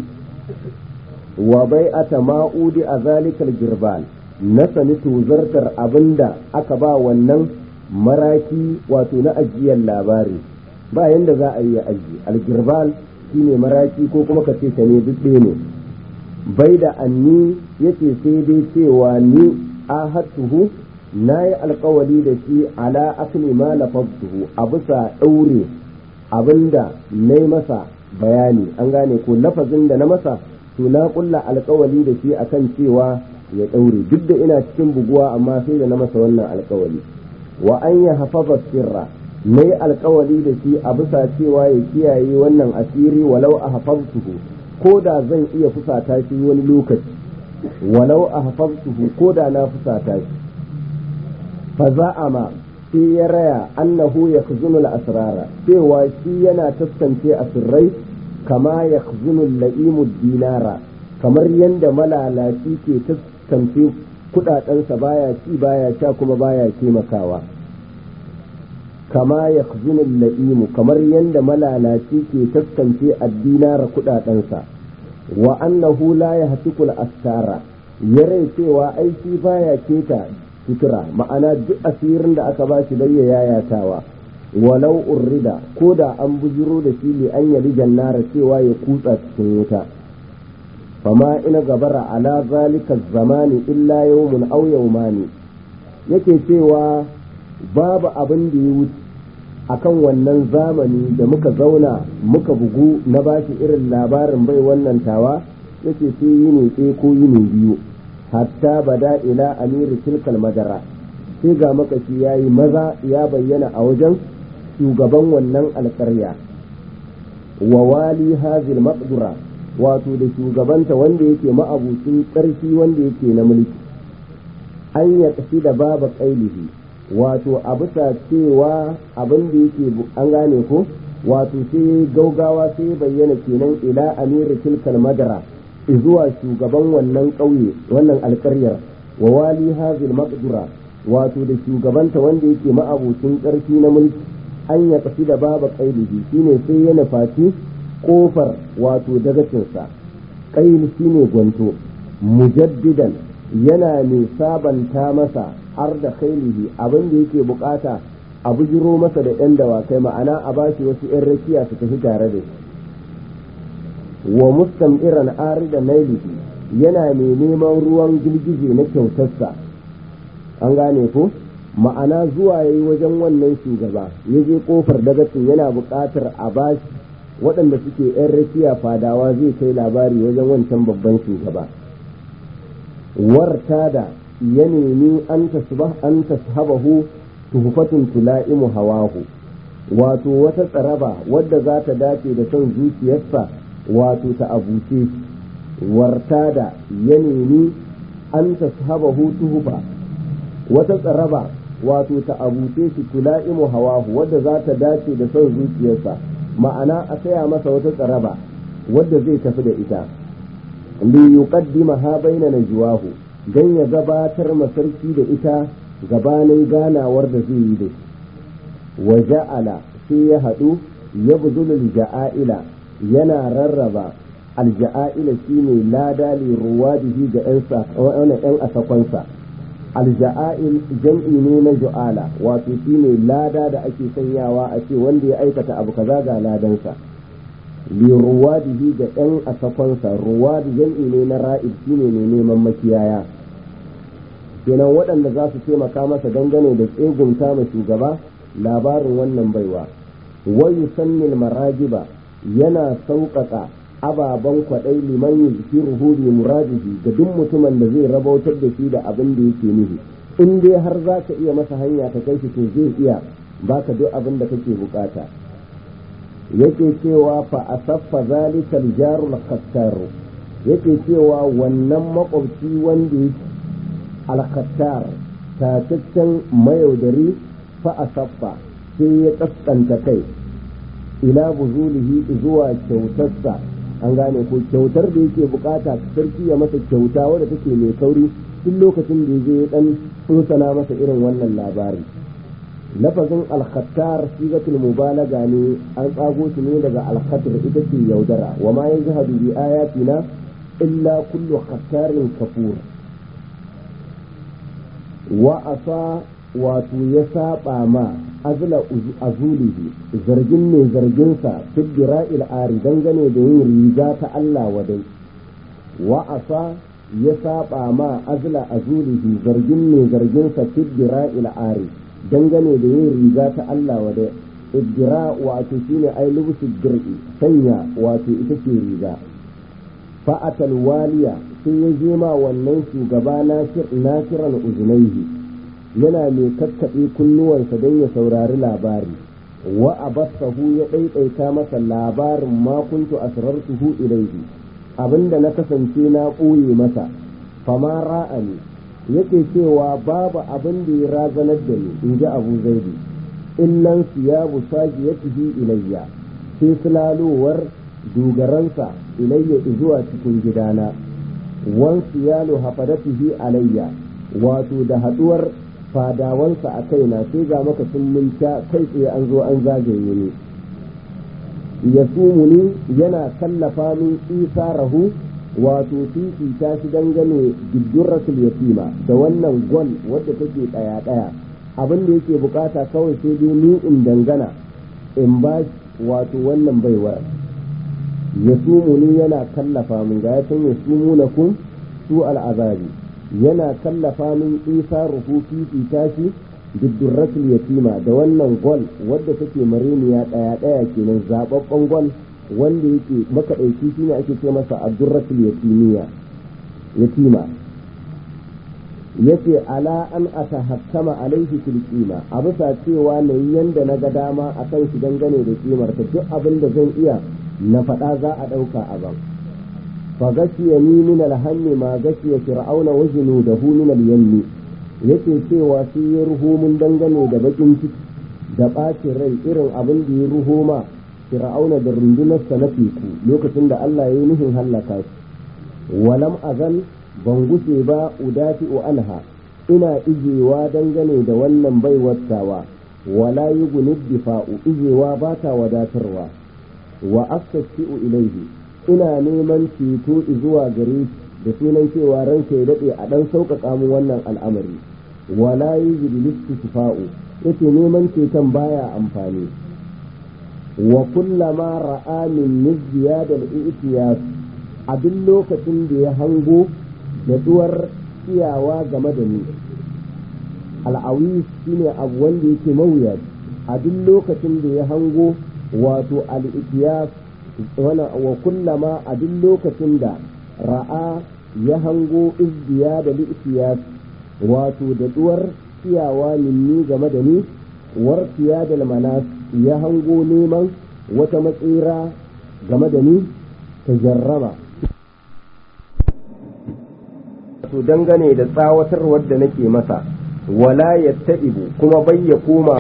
wa bai'ata ma'udi a zalikal girbal na sani tuzartar abinda aka ba wannan maraki wato na ajiyar labari ba yanda za a yi aji algirbal shine maraki ko kuma ka ce ta ne duk ne bai da anni yace sai dai cewa ni ahatuhu na yi alkawali da shi ala akli ma lafaftuhu a bisa ɗaure abinda na yi masa bayani an gane ko lafazin da na masa to na kulla alkawali da shi akan cewa ya ɗaure duk da ina cikin buguwa amma sai da na masa wannan alkawali wa an ya hafaza sirra na yi alkawali da shi a bisa cewa ya kiyaye wannan asiri walau a hafaztuhu ko da zan iya fusata shi wani lokaci walau a hafaztuhu ko da na fusata shi fa za'ama sai ya raya annahu ya asrara cewa shi yana taskance asirrai kama ya la'imu dinara kamar yadda malalaci ke taskance kudadensa baya ci baya sha kuma baya taimakawa kama ya la'imu kamar yadda malalaci ke taskance addinara kudadensa wa annahu la ya hatikul astara ya rai cewa aiki baya keta sutura ma'ana duk asirin da aka ba shi bai ya yayatawa walau urrida ko da an bujiro da shi li an yali jannara cewa ya kutsa cikin wuta fama ina gabara ala zalika zamani illa yawmun aw yawmani yake cewa babu abin da ya wuce akan wannan zamani da muka zauna muka bugu na bashi irin labarin bai wannan tawa yake sai yini ɗaya ko yini biyu hatta bada ila amiri tilkal madara sai ga makashi ya yi maza ya bayyana a wajen shugaban wannan alƙarya wa wali hazil maqdura wato da shugabanta wanda yake ma'abucin ƙarfi wanda yake na mulki an ya tafi da baba ƙailihi wato a bisa cewa abin da yake an gane ko wato sai gaugawa sai bayyana kenan ila amiri tilkal madara zuwa shugaban wannan ƙauye wannan alƙaryar wa wali hazil maqdura wato da shugabanta wanda yake ma'abucin ƙarfi na mulki an ya tafi da baba ƙailihi shine sai ya nufaci ƙofar wato dagacinsa ƙail shine gwanto mujaddidan yana mai sabanta masa har da khailihi abin da yake bukata a bujiro masa da 'yan dawakai ma'ana a bashi wasu 'yan rakiya su tafi tare da shi wa mustam'iran arida nailihi yana mai neman ruwan girgije na kyautarsa an gane ko ma'ana zuwa yayi wajen wannan shugaba ya je kofar dagacin yana buƙatar a bashi waɗanda suke 'yan rakiya fadawa zai kai labari wajen wancan babban shugaba warta da ya nemi an tashabahu tuhufatun tula'imu hawahu wato wata tsaraba wadda za ta dace da son zuciyarsa wato ta abuce warta da ya nemi an tashabahu tuhufa wata tsaraba wato ta abuce shi tula'imu hawahu wadda za ta dace da son zuciyarsa ma'ana a saya masa wata tsaraba wadda zai tafi da ita li yuqaddima ha baina najwahu dan ya gabatar masarki da ita gabanin ganawar da zai yi da wa ja'ala sai ya haɗu ya buzulul ja'aila yana rarraba alja'aila shine lada li ruwadihi ga yan asakonsa alja'ail jam'i ne na ju'ala wato shine lada da ake sanyawa a ce wanda ya aikata abu kaza ga ladansa li ruwadihi ga yan asakonsa ruwadi jam'i ne na ra'ib shine ne neman makiyaya kenan waɗanda za su taimaka masa dangane da tsegunta ma shugaba labarin wannan baiwa wayu sannil marajiba yana sauƙaƙa ababen kwaɗai liman yuzkiruhu bi muradihi ga duk mutumin da zai rabautar da shi da abin da yake nufi in dai har za ka iya masa hanya ta kai shi to zai iya baka duk abin da kake bukata yake cewa fa asaffa zalika aljarul khattar yake cewa wannan makwabci wanda yake alkhattar tataccen mayaudari fa asaffa sai ya kaskanta kai ila buzulihi zuwa kyautarsa an gane ko kyautar da yake bukata sarki ya masa kyauta wadda take mai kauri duk lokacin da ya dan tsunsana masa irin wannan labari lafazin alkhattar sigatul mubalaga ne an tsago shi ne daga alkhatar ita ce yaudara wa ma yajhadu bi ayatina illa kullu khattarin kafur wa asa wato ya saba ma azla azulihi zargin ne zarginsa fiddira ari dangane da yin riga ta Allah wadai wa asa ya saba ma azla azulihi zargin ne zarginsa fiddira ari dangane da yin riga ta Allah wadai iddira wato shine ai lubusu dir'i sanya wato ita ce riga fa'atal waliya sai ya je ma wannan shugaba nasiran uzunaihi yana mai kakkaɓe kunnuwansa don ya saurari labari wa abassahu ya ɗaiɗaita masa labarin ma kuntu asrartuhu ilaihi abinda na kasance na ɓoye masa fama ra'ani yake cewa babu abin da ya razanar da ni in ji abu zaidi illan siyabu sajiyatihi ilayya sai sulalowar dogaransa ilayya zuwa cikin gidana wan siyalu hafadatihi alayya wato da haɗuwar fadawansa a kaina sai ga maka sun minta kai tsaye an zo an zagaye ni ya sumuni yana kallafa min isa rahu wato fifita shi dangane giddurratul yatima da wannan gwal wadda take ɗaya ɗaya abin da yake bukata kawai sai dai ni in dangana in ba wato wannan baiwar ya sumuni yana kallafa min ga ya san ya sumu na kun su al'azabi yana kallafa min isa ruhu fifita shi giddurratul yatima da wannan gwal wadda take mareniya ɗaya ɗaya kenan zababben gwal wanda yake makaɗaici shine ake ce masa abdurratul yatimiya yatima yace ala an atahakkama alaihi fil qima a bisa cewa na yi yanda na ga dama akan shi dangane da kimar ta duk abin da zan iya na faɗa za a ɗauka a ban fa gashiya ni min alhammi ma gashiya fir'auna wa junudahu min al-yammi yake cewa shi ya ruho mun dangane da bakin ciki da ɓacin rai irin abin da ya ruho ma fir'auna da rundunarsa na teku lokacin da Allah ya yi nufin hallaka shi walam azal ban gushe ba udafi'u anha ina ijewa dangane da wannan baiwattawa wala yugunid difa'u ijewa ba ta wadatarwa wa astasi'u ilaihi ina neman ceto zuwa gare da sunan cewa ranka ya daɗe a ɗan sauƙaƙa mu wannan al'amari wala yujidu listifa'u yace neman ceton baya amfani wa kullama ra'a min ziyadal i'tiyas a duk lokacin da ya hango jaduwar iyawa game da ni al'awi shine abu wanda yake mawuya a duk lokacin da ya hango wato al'ikiyas wa kullama a duk lokacin da ra'a ya hango izdiya da li'ikiyas wato daɗuwar iyawa minni game da ni warkiya da manas ya hango neman wata matsira game da ni ta jarraba to dangane da tsawatarwar da nake masa wala ya kuma bai ya koma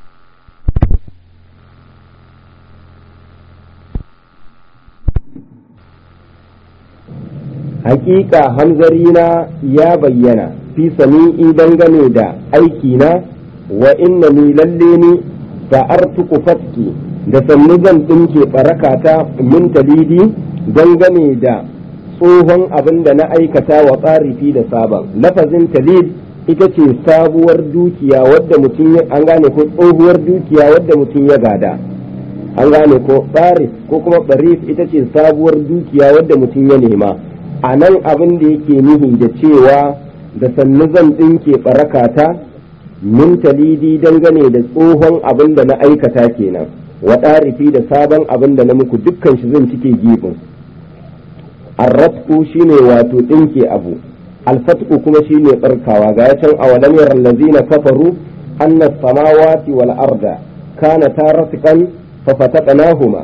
hakika hanzarina ya bayyana fi sami'i dangane da aikina wa inna ni lalle ni sa'artuku fatki da sannu zan ɗinke barakata min talidi dangane da tsohon abin da na aikata wa tsarifi da sabon lafazin talid ita ce sabuwar dukiya wadda mutum ya an gane ko tsohuwar dukiya wadda mutum ya gada an gane ko tsarif ko kuma barif ita ce sabuwar dukiya wadda mutum ya nema a nan abin da yake nihi da cewa da sannu zan ɗinke barakata min talidi dangane da tsohon abin da na aikata kenan wa ɗarifi da sabon abin da na muku dukkan shi zan cike gibin arratku shine wato ɗinke abu alfatku kuma shine tsarkawa ga ya can awalam yaral ladzina kafaru anna samawati wal arda kana taratqan fa fataqnahuma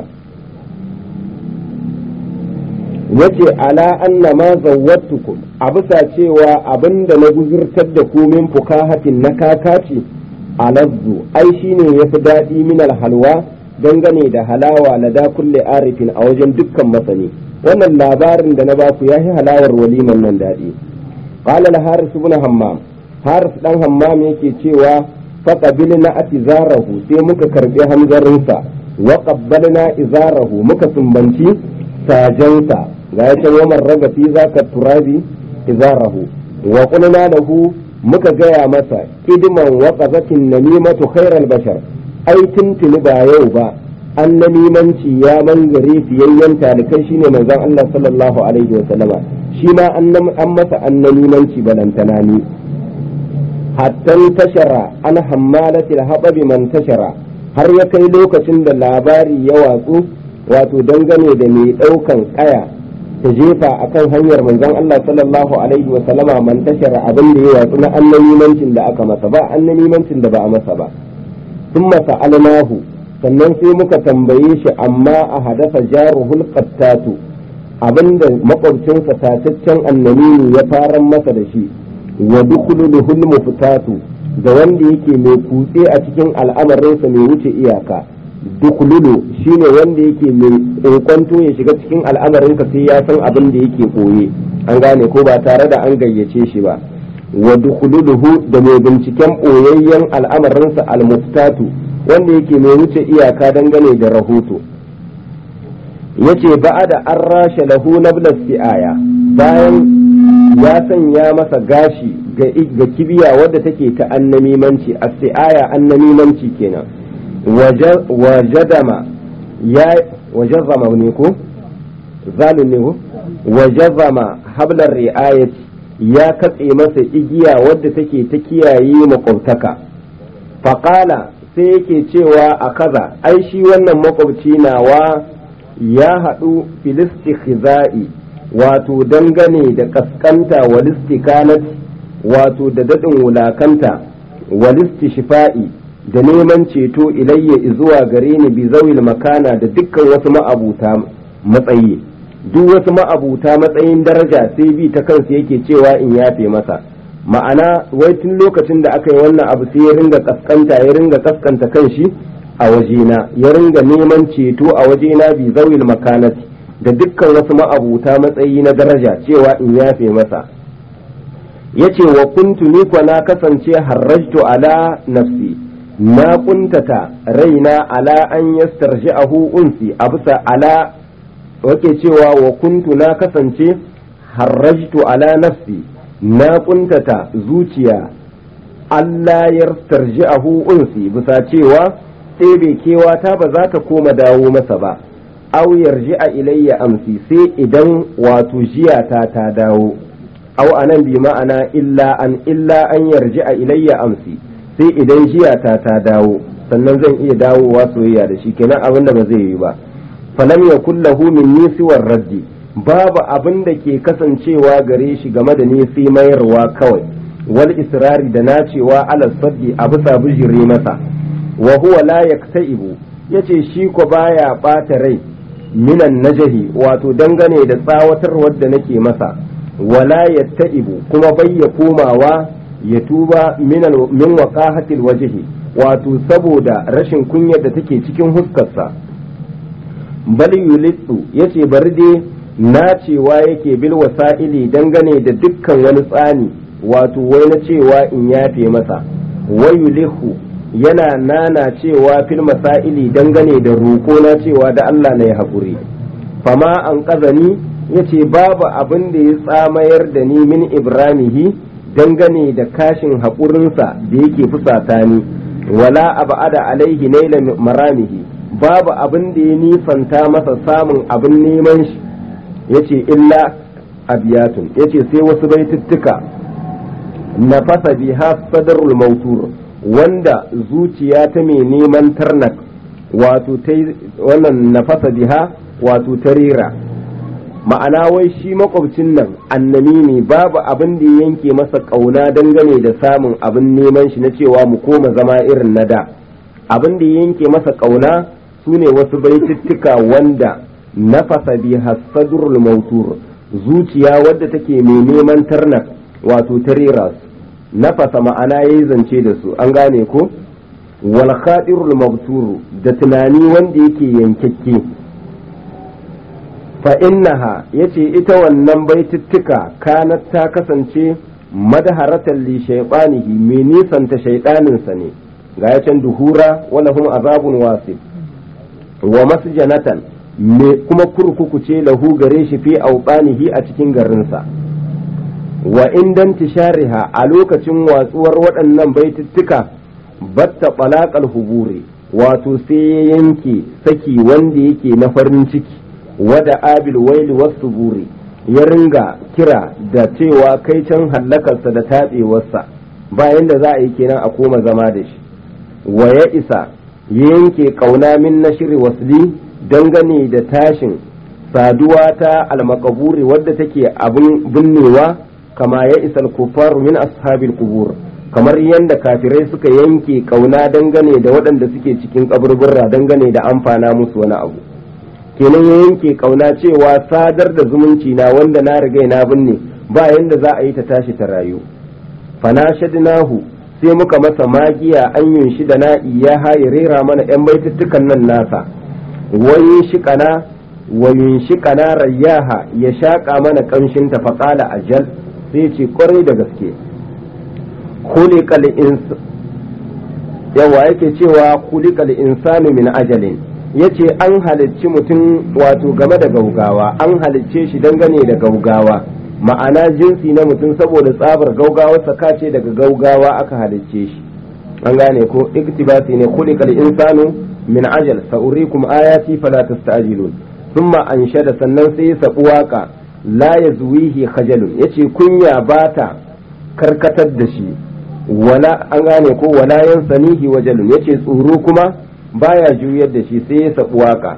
yace ala anna ma zawwatukum a bisa cewa abinda na guzurtar da ku min fukahatin na kakaci alazzu ai shine yafi daɗi min halwa dangane da halawa lada kulle arifin a wajen dukkan masani wannan labarin da na baku ya yi halawar waliman nan daɗi qala la haris ibn hammam haris dan hammam yake cewa faqabilna atizarahu sai muka karbi hanzarinsa wa qabbalna izarahu muka sumbanci sajansa ga ya ce waman raga fi zaka turabi izarahu wa qulna lahu muka gaya masa idman wa qazatin namimatu khairal bashar ai tuntuni ba yau ba an namimanci ya mangare fiyayyen talikai shine manzon Allah sallallahu alaihi wa sallama shi ma an masa an namimanci balantana ni hatta tashara an hammalatil haɓabi man tashara har ya kai lokacin da labari ya watsu wato dangane da mai ɗaukan ƙaya ta jefa akan hanyar manzon Allah sallallahu alaihi wa sallama man tashara abin da ya watsu na annamimancin da aka masa ba annamimancin da ba a masa ba ثم سألناه sannan sai muka tambaye shi amma a hadasa jaruhul qattatu abinda makwabcinsa tataccen annamini ya faran masa da shi wa dukhuluhul mufutatu da wanda yake mai kutse a cikin al'amarinsa mai wuce iyaka dukhululu shine wanda yake mai kokonto ya shiga cikin al'amarinka sai ya san abin da yake koye an gane ko ba tare da an gayyace shi ba wa dukhuluhu da mai binciken boyayyen al'amarinsa al-muftatu wanda yake mai wuce iyaka dangane da rahoto yace ba'ada an rashe lahu nabla si'aya bayan ya sanya masa gashi ga kibiya wadda take ta annamimanci a si'aya annamimanci kenan wajadama ya wajazama ne ko zalun ne ko wajazama hablar ri'ayati ya katse masa igiya wadda take ta kiyaye makwabtaka faƙala sai yake cewa a kaza ai shi wannan makwabci nawa ya haɗu filisti khiza'i wato dangane da kaskanta walistikanat wato da daɗin wulakanta walisti shifa'i da neman ceto ilayya zuwa gare ni bi zawil makana da dukkan wasu ma'abuta matsayi duk wasu ma'abuta matsayin daraja sai bi ta kansu yake cewa in yafe masa ma'ana wai tun lokacin da aka yi wannan abu sai ya ringa kaskanta ya ringa kaskanta kanshi a wajena ya ringa neman ceto a wajena bi zawil makanati da dukkan wasu ma'abuta matsayi na daraja cewa in yafe masa yace wa kuntu ni kwa na kasance harrajtu ala nafsi na kuntata raina ala an yastarji'ahu unsi a bisa ala wake cewa wa kuntu na kasance harrajtu ala nafsi na kuntata zuciya Allah ya tarji'ahu unsi bisa cewa ɗebe kewata ba za ta koma dawo masa ba aw yarji'a ilayya amsi sai idan wato jiyata ta dawo aw anan bi ma'ana illa an illa an yarji'a ilayya amsi sai idan jiyata ta dawo sannan zan iya dawowa soyayya da shi kenan abin da ba zai yi ba falam yakul lahu min nisiwar raddi babu abin da ke kasancewa gare shi game da nisi mayarwa kawai wal israri da nacewa ala saddi a bisa bijiri masa wa huwa la yaktaibu yace shi ko baya bata rai minan najahi wato dangane da tsawatarwar da nake masa wala yattaibu kuma bai ya komawa ya tuba min waqahatil wajhi wato saboda rashin kunyar da take cikin huskarsa bal yulitsu yace bari dai nacewa yake bil wasa'ili dangane da dukkan wani tsani wato wai na cewa in yafe masa wayulihu yana nana cewa fil masaili dangane da roƙo na cewa da Allah na ya haƙuri fama an ƙazani ya ce babu abin da ya tsamayar da ni min ibranihi dangane da kashin haƙurinsa da yake fusata ni wala abada alaihi naila maramihi babu abin da ya nisanta masa samun abin neman shi ya ce illa abiyatun ya ce sai wasu baituttuka nafasa biha sadarul mautur wanda zuciya ta mai neman tarnak wato ta wannan nafasa biha wato ta rera ma'ana wai shi makwabcin nan annami ne babu abin da ya yanke masa ƙauna dangane da samun abin neman shi na cewa mu koma zama irin na da abin da ya yanke masa ƙauna su ne wasu baitittuka wanda nafasa biha sadrul mautur zuciya wadda take mai neman tarnak wato ta rera su nafasa ma'ana yayi zance da su an gane ko wal khadirul mabturu da tunani wanda yake yankakke fa innaha yace ita wannan baitittuka kanat ta kasance madaharatan li shaytanihi mai nisanta shaydanin sa ne ga ya can duhura wala hum azabun wasib wa masjanatan me kuma kurkuku ce lahu gare shi fi aubanihi a cikin garinsa wa indan tishariha a lokacin watsuwar waɗannan baitittuka batta balaqal huburi wato sai ya yanke saki wanda yake na farin ciki wada abil waili wasu buri ya ringa kira da cewa kai can hallakarsa da taɓewarsa bayan da za a yi kenan a koma zama da shi wa ya isa ya yanke ƙauna min na shiri wasli dangane da tashin saduwa ta almakaburi wadda take abin binnewa kama ya isa kufaru min ashabil kubur kamar yadda kafirai suka yanke ƙauna dangane da waɗanda suke cikin kaburbura dangane da amfana musu wani abu kenan ya yanke kauna cewa sadar da zumunci na wanda na riga na binne ba yanda za a yi ta tashi ta rayu fana shadnahu sai muka masa magiya an yunshi da na iya ya rera mana yan baituttukan nan nasa wayin shiƙana wayin shiƙana rayyaha ya shaƙa mana ƙamshin ta faƙala ajal sai ce ƙwarai da gaske khuliqal ins yawa yake cewa khuliqal insanu min ajalin yace an halicci mutum wato game da gaugawa an halicce shi dangane da gaugawa ma'ana jinsi na mutum saboda tsabar gaugawa ce daga gaugawa aka halicce shi an gane ko iktibasi ne khuliqal insanu min ajal sa'urikum ayati fala tasta'jilun thumma anshada sannan sai sabu waka la yazwihi khajalun yace kunya bata karkatar da shi wala an gane ko wala yansanihi wajalun yace tsoro kuma baya juyar da shi sai ya sabu waka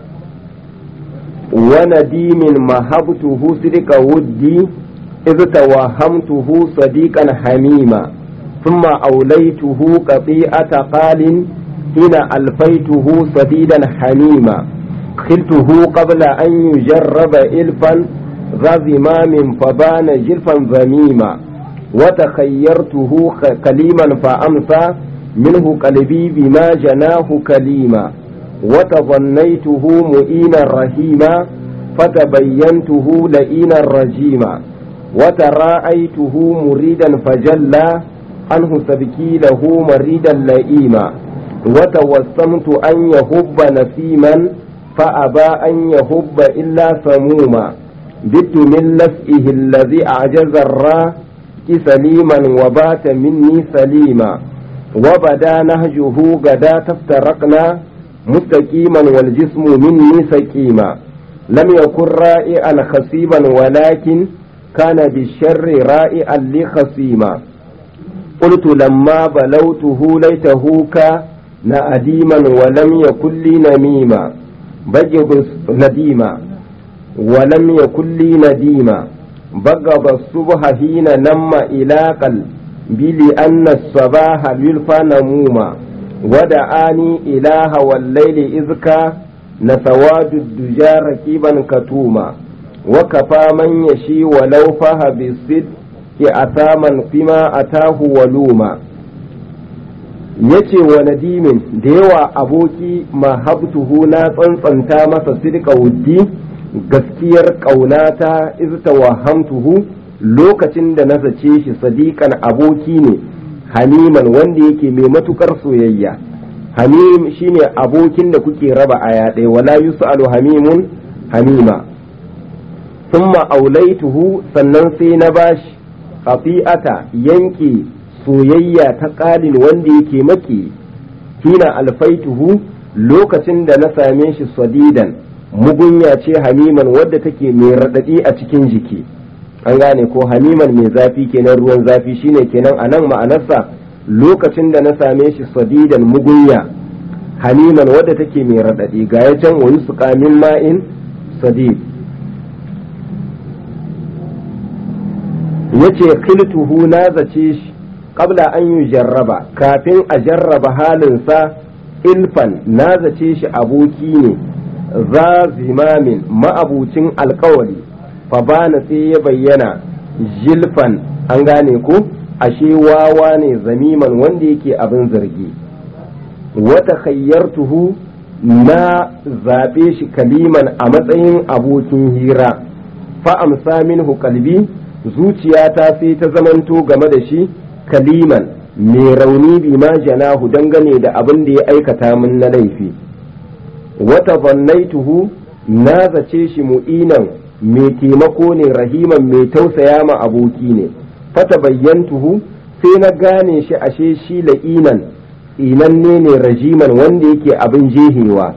wa nadimin mahabtuhu sidqa wuddi idh tawahamtuhu sadiqan hamima thumma awlaytuhu qati'ata qalin hina alfaytuhu sadidan hamima خلته قبل أن يجرب إلفا ذا زمام فبان جلفا ذميما وتخيرته كليما فأمسى منه قلبي بما جناه كليما وتظنيته مؤينا رهيما فتبينته لئينا رجيما وتراءيته مريدا فجلى عنه سبكي له مريدا لئيما وتوسمت أن يهب نسيما فأبى أن يهب إلا سموما بت من لسئه الذي أعجز الراه سليما وبات مني سليما وبدا نهجه غدا تفترقنا مستقيما والجسم مني سقيما لم يكن رائعا خصيبا ولكن كان بالشر رائعا لخصيما قلت لما بلوته ليته كان أديما ولم يكن لي نميما بجب نديما ولم يكن لي نديما بغض الصبح حين نم إلى قلبي لأن الصباح يلفى نموما ودعاني إله والليل إذ كان سواد الدجى ركيبا كتوما وكفى من يشي ولو فه بالصدق أثاما فيما أتاه ولوما yace wa nadimin da yawa aboki mahabtuhu na tsantsanta masa sidqa wuddi gaskiyar ƙaunata iz tawahamtuhu lokacin da na zace shi sadiqan aboki ne haniman wanda yake mai matukar soyayya hamim shine abokin da kuke raba aya ɗaya wala yus'alu hamimun hamima thumma aulaituhu sannan sai na bashi qati'ata yanke soyayya ta ƙalin wanda yake maki hina alfaituhu lokacin da na same shi sadidan mugunya ce hamiman wadda take mai raɗaɗi a cikin jiki an gane ko hamiman mai zafi kenan ruwan zafi shine kenan a nan ma'anarsa lokacin da na same shi sadidan mugunya hamiman wadda take mai raɗaɗi ga ya can wani su min ma'in sadid yace khiltuhu na zace shi qabla an yi jarraba kafin a jarraba halinsa ilfan na zace shi aboki ne za zimamin ma'abucin alkawari fa bana sai ya bayyana jilfan an gane ko ashe wawa ne zamiman wanda yake abin zargi wata khayyartuhu na zaɓe shi kaliman a matsayin abokin hira fa amsa minhu kalbi zuciyata sai ta zamanto game da shi kaliman mai rauni bi ma janahu dangane da abin da ya aikata min na laifi wata zannaituhu na zace shi mu'inan mai taimako ne rahiman mai tausaya ma aboki ne fata bayyantuhu sai na gane shi ashe shi la'inan tsinanne ne rajiman wanda yake abin jehewa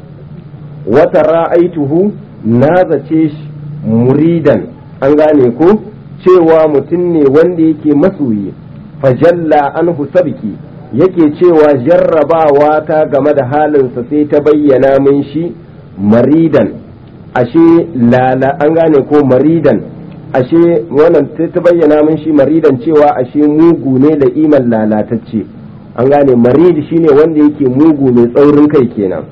wata ra'aituhu na zace shi muridan an gane ko cewa mutum ne wanda yake masoyi fajalla anhu sabki yake cewa jarrabawa ta game da halinsa sai ta bayyana min shi maridan ashe lala an gane ko maridan ashe wannan ta bayyana min shi maridan cewa ashe mugu ne da iman lalatacce an gane marid shine wanda yake mugu mai tsaurin kai kenan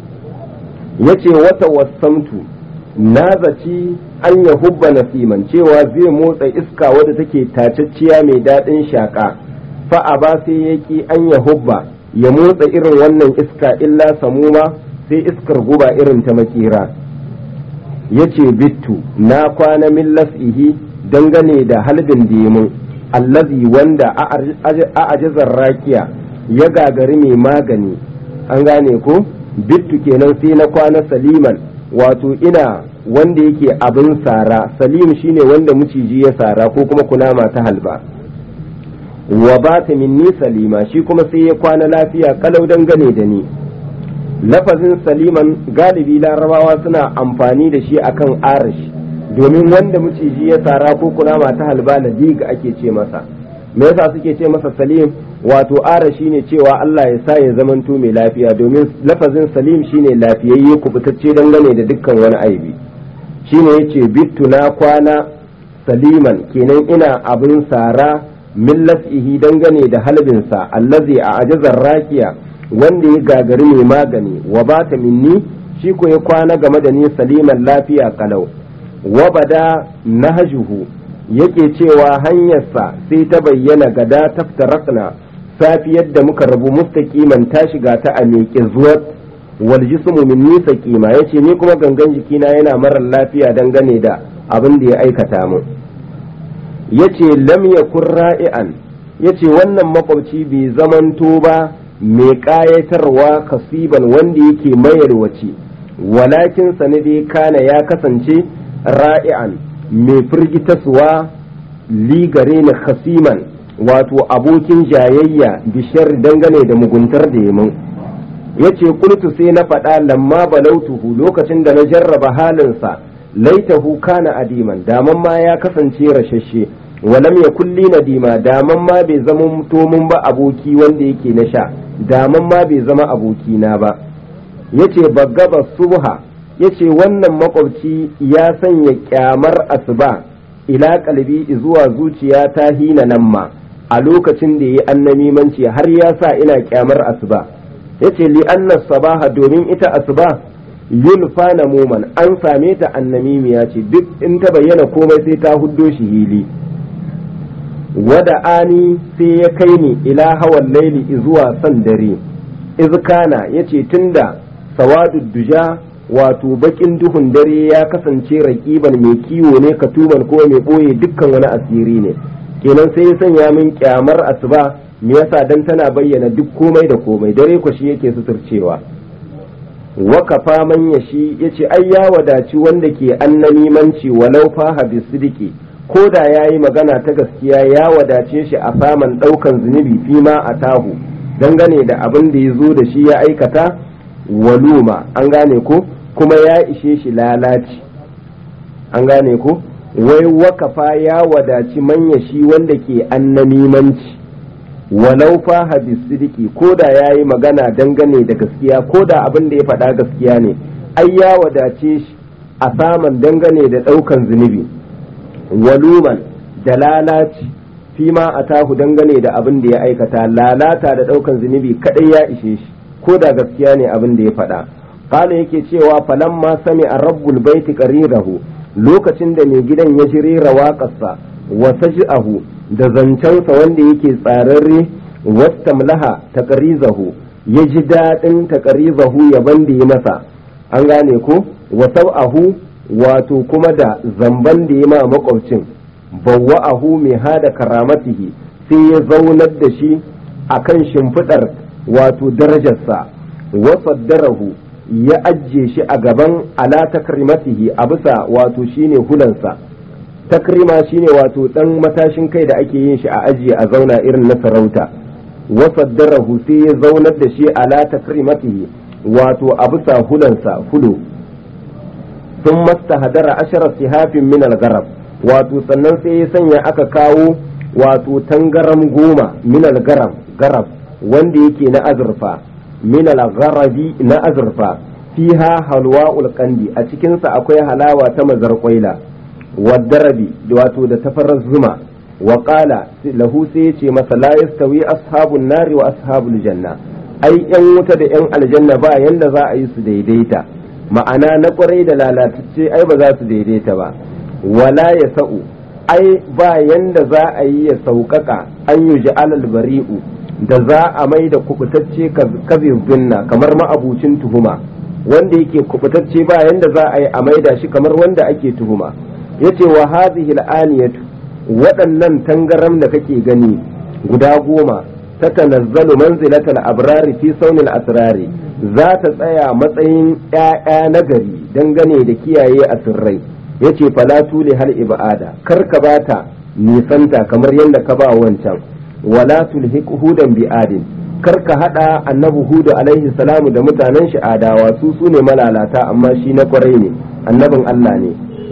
yace wata wasamtu na zaci an ya hubba nasiman cewa zai motsa iska wadda take tacacciya mai daɗin shaƙa fa'a ba sai ya ki an ya hubba ya motsa irin wannan iska illa samuma sai iskar guba irin ta makera ya ce bittu na kwana min las'ihi dangane da halbin dimun allazi wanda a ajizar rakiya ya gagari mai magani an gane ko bittu kenan sai na kwana saliman wato ina wanda yake abin sara salim shine wanda maciji ya sara ko kuma kunama ta halba wa ba ta minni salima shi kuma sai ya kwana lafiya kalau dangane da ni lafazin saliman galibi larabawa suna amfani da shi akan arash domin wanda maciji ya sara ko kunama ta halba ladiga ake ce masa me yasa suke ce masa salim wato arashi ne cewa Allah ya sa ya zamanto mai lafiya domin lafazin salim shine lafiyayye kubutacce dangane da dukkan wani aibi shine yace bittu na kwana saliman kenan ina abin sara min las'ihi dangane da halbinsa allazi a ajazar rakiya wanda ya gagari mai magani wa bata minni shi ko ya kwana game da ni saliman lafiya kalau wa bada nahjuhu yake cewa hanyarsa sai ta bayyana gada taftarakna safiyar da muka rabu mustaqiman ta shiga ta a miƙe zuwat wal jismu minni saqima yace ni kuma gangan jikina yana marar lafiya dangane da abin da ya aikata mu yace lam yakun ra'ian yace wannan makwabci bai zamanto ba mai ƙayatarwa kasiban wanda yake mayarwaci walakin sanade kana ya kasance ra'ian mai firgitaswa ligare ni khasiman wato abokin jayayya bishar dangane da muguntar da yamin yace qultu sai na faɗa lamma balautuhu lokacin da na jarraba halinsa laitahu kana adiman daman ma ya kasance rashashe walam ya kulli nadima daman ma bai zama mutomin ba aboki wanda yake na sha daman ma bai zama aboki na ba yace baggaba subha yace wannan makwabci ya sanya kyamar asuba ila kalbi zuwa zuciya ta hina nan ma a lokacin da yi annamimanci har ya sa ina kyamar asuba yace li anna sabaha domin ita asuba yulfa namuman an same ta annamimiya ce duk in ta bayyana komai sai ta huddo shi hili wada ani sai ya kai ni ila hawan laili zuwa san dare izkana yace tunda sawadu duja wato bakin duhun dare ya kasance raƙiban mai kiwo ne katuban ko mai ɓoye dukkan wani asiri ne kenan sai ya sanya min kyamar asuba me yasa dan tana bayyana duk komai da komai dare ko shi yake suturcewa wakafa man yashi yace ai ya wadaci wanda ke annamimanci walau faha bisidiki ko da yayi magana ta gaskiya ya wadace shi a saman daukan zunubi fima a tahu dangane da abin da ya zo da shi ya aikata waluma an gane ko kuma ya ishe shi lalaci an gane ko wai wakafa ya wadaci manya shi wanda ke annamimanci walau faha bisidiki ko da ya yi magana dangane da gaskiya ko da abin da ya faɗa gaskiya ne ai ya wadace shi a saman dangane da ɗaukan zunubi waluman da lalaci fi ma a tahu dangane da abin da ya aikata lalata da ɗaukan zunubi kaɗai ya ishe shi ko da gaskiya ne abin da ya faɗa kala yake cewa falamma sami a rabbul baiti qarirahu lokacin da mai gidan ya ji rera waƙarsa wa saj'ahu da zancensa wanda yake tsararre wastamlaha taqrizahu ya ji daɗin taqrizahu yaban da ya masa an gane ko wa sau'ahu wato kuma da zamban da ya ma makwabcin bawwa'ahu mai hada karamatihi sai ya zaunar da shi akan shimfiɗar wato darajarsa wa saddarahu ya ajiye shi a gaban ala takrimatihi a bisa wato shine hulansa takrima shine wato dan matashin kai da ake yin shi a ajiye a zauna irin na sarauta wa saddarahu sai ya zaunar da shi ala takrimatihi wato a bisa hulansa hulo sun mastahadara ashara sihafin min al-garab wato sannan sai ya sanya aka kawo wato tangaram goma min al-garab garab wanda yake na azurfa min al-gharabi na azurfa fiha halwa'ul qandi a cikin sa akwai halawa ta mazarqaila wadarabi wato da tafarrar zuma wa qala lahu sai yace masa la yastawi ashabun nari wa ashabul janna ai yan wuta da yan aljanna ba yanda za a yi su daidaita ma'ana na kwarai da lalatacce ai ba za su daidaita ba wala ya sa'u ai ba yanda za a yi ya sauƙaƙa an yi alal bari'u da za a mai da kubutacce kazin binna kamar ma'abucin tuhuma wanda yake kubutacce ba yanda za a yi a maida shi kamar wanda ake tuhuma yace wa hadhihi al'aniyatu waɗannan tangaram da kake gani guda goma ta tanazzalu manzilatal abrari fi saunil asrari za ta tsaya matsayin ƴaƴa nagari dangane da kiyaye asirrai yace fala tuli hal ibada kar ka bata nisanta kamar yadda ka ba wancan wala tulhiq hudan bi adin kar ka hada annabi hudu alaihi salamu da mutanen shi adawa su su ne malalata amma shi na kwarai ne annabin Allah ne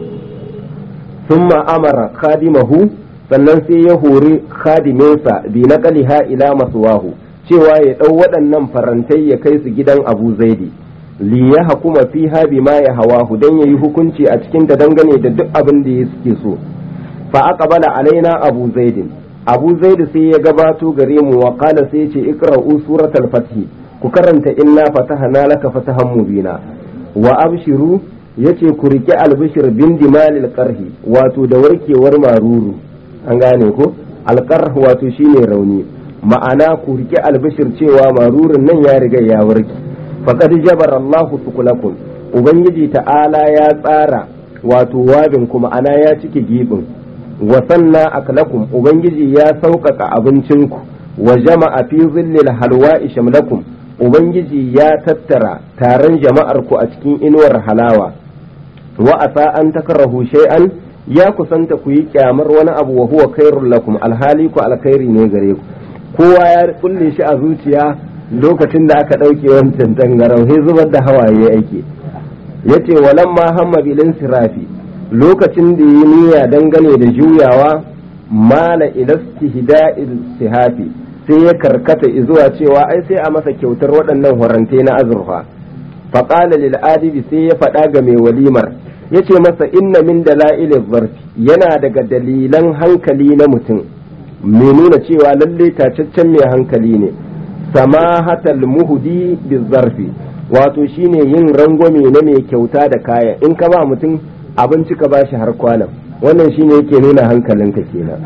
summa amara khadimahu sannan sai ya hori khadiminsa bi naqaliha ila maswahu cewa ya dau waɗannan farantai ya kai su gidan Abu Zaidi li ya hakuma fiha bima ya hawahu dan yayi hukunci a cikin ta dangane da duk abin da ya suke so fa aqbala alaina Abu Zaidin abu zaidu sai ya gabato gare mu wa qala sai ya ce iqra'u suratal fath ku karanta inna fatahna laka fatahan mubina wa abshiru yace ku rike albishir bin dimalil qarhi wato da warkewar maruru an gane ko alqarh wato shine rauni ma'ana ku rike albishir cewa marurun nan ya riga ya warke faqad jabara Allahu tukulakum ubangiji ta'ala ya tsara wato wabin kuma ana ya cike gibin wa sanna aklakum ubangiji ya sauƙaƙa abincinku wa jama'a fi zillil halwa'i shamlakum ubangiji ya tattara taron jama'ar ku a cikin inuwar halawa wa asa an takrahu shay'an ya kusanta ku yi kyamar wani abu wa huwa khairul lakum alhali ku alkhairi ne gare ku kowa ya kulle shi a zuciya lokacin da aka ɗauke wancan tangarau sai zubar da hawaye ake yace walamma hamma bilin sirafi lokacin da yi niyya dangane da juyawa mala ilastihda'il sihafi sai ya karkata zuwa cewa ai sai a masa kyautar waɗannan horante na azurfa faƙala lil adibi sai ya faɗa ga mai walimar ya ce masa inna min dala'ilin zarfi yana daga dalilan hankali na mutum mai nuna cewa lalle tacaccen mai hankali ne samahatal muhudi bizarfi wato shine yin rangwame na mai kyauta da kaya in ka ba mutum abinci ka bashi har kwanan wannan shine yake nuna hankalinka kenan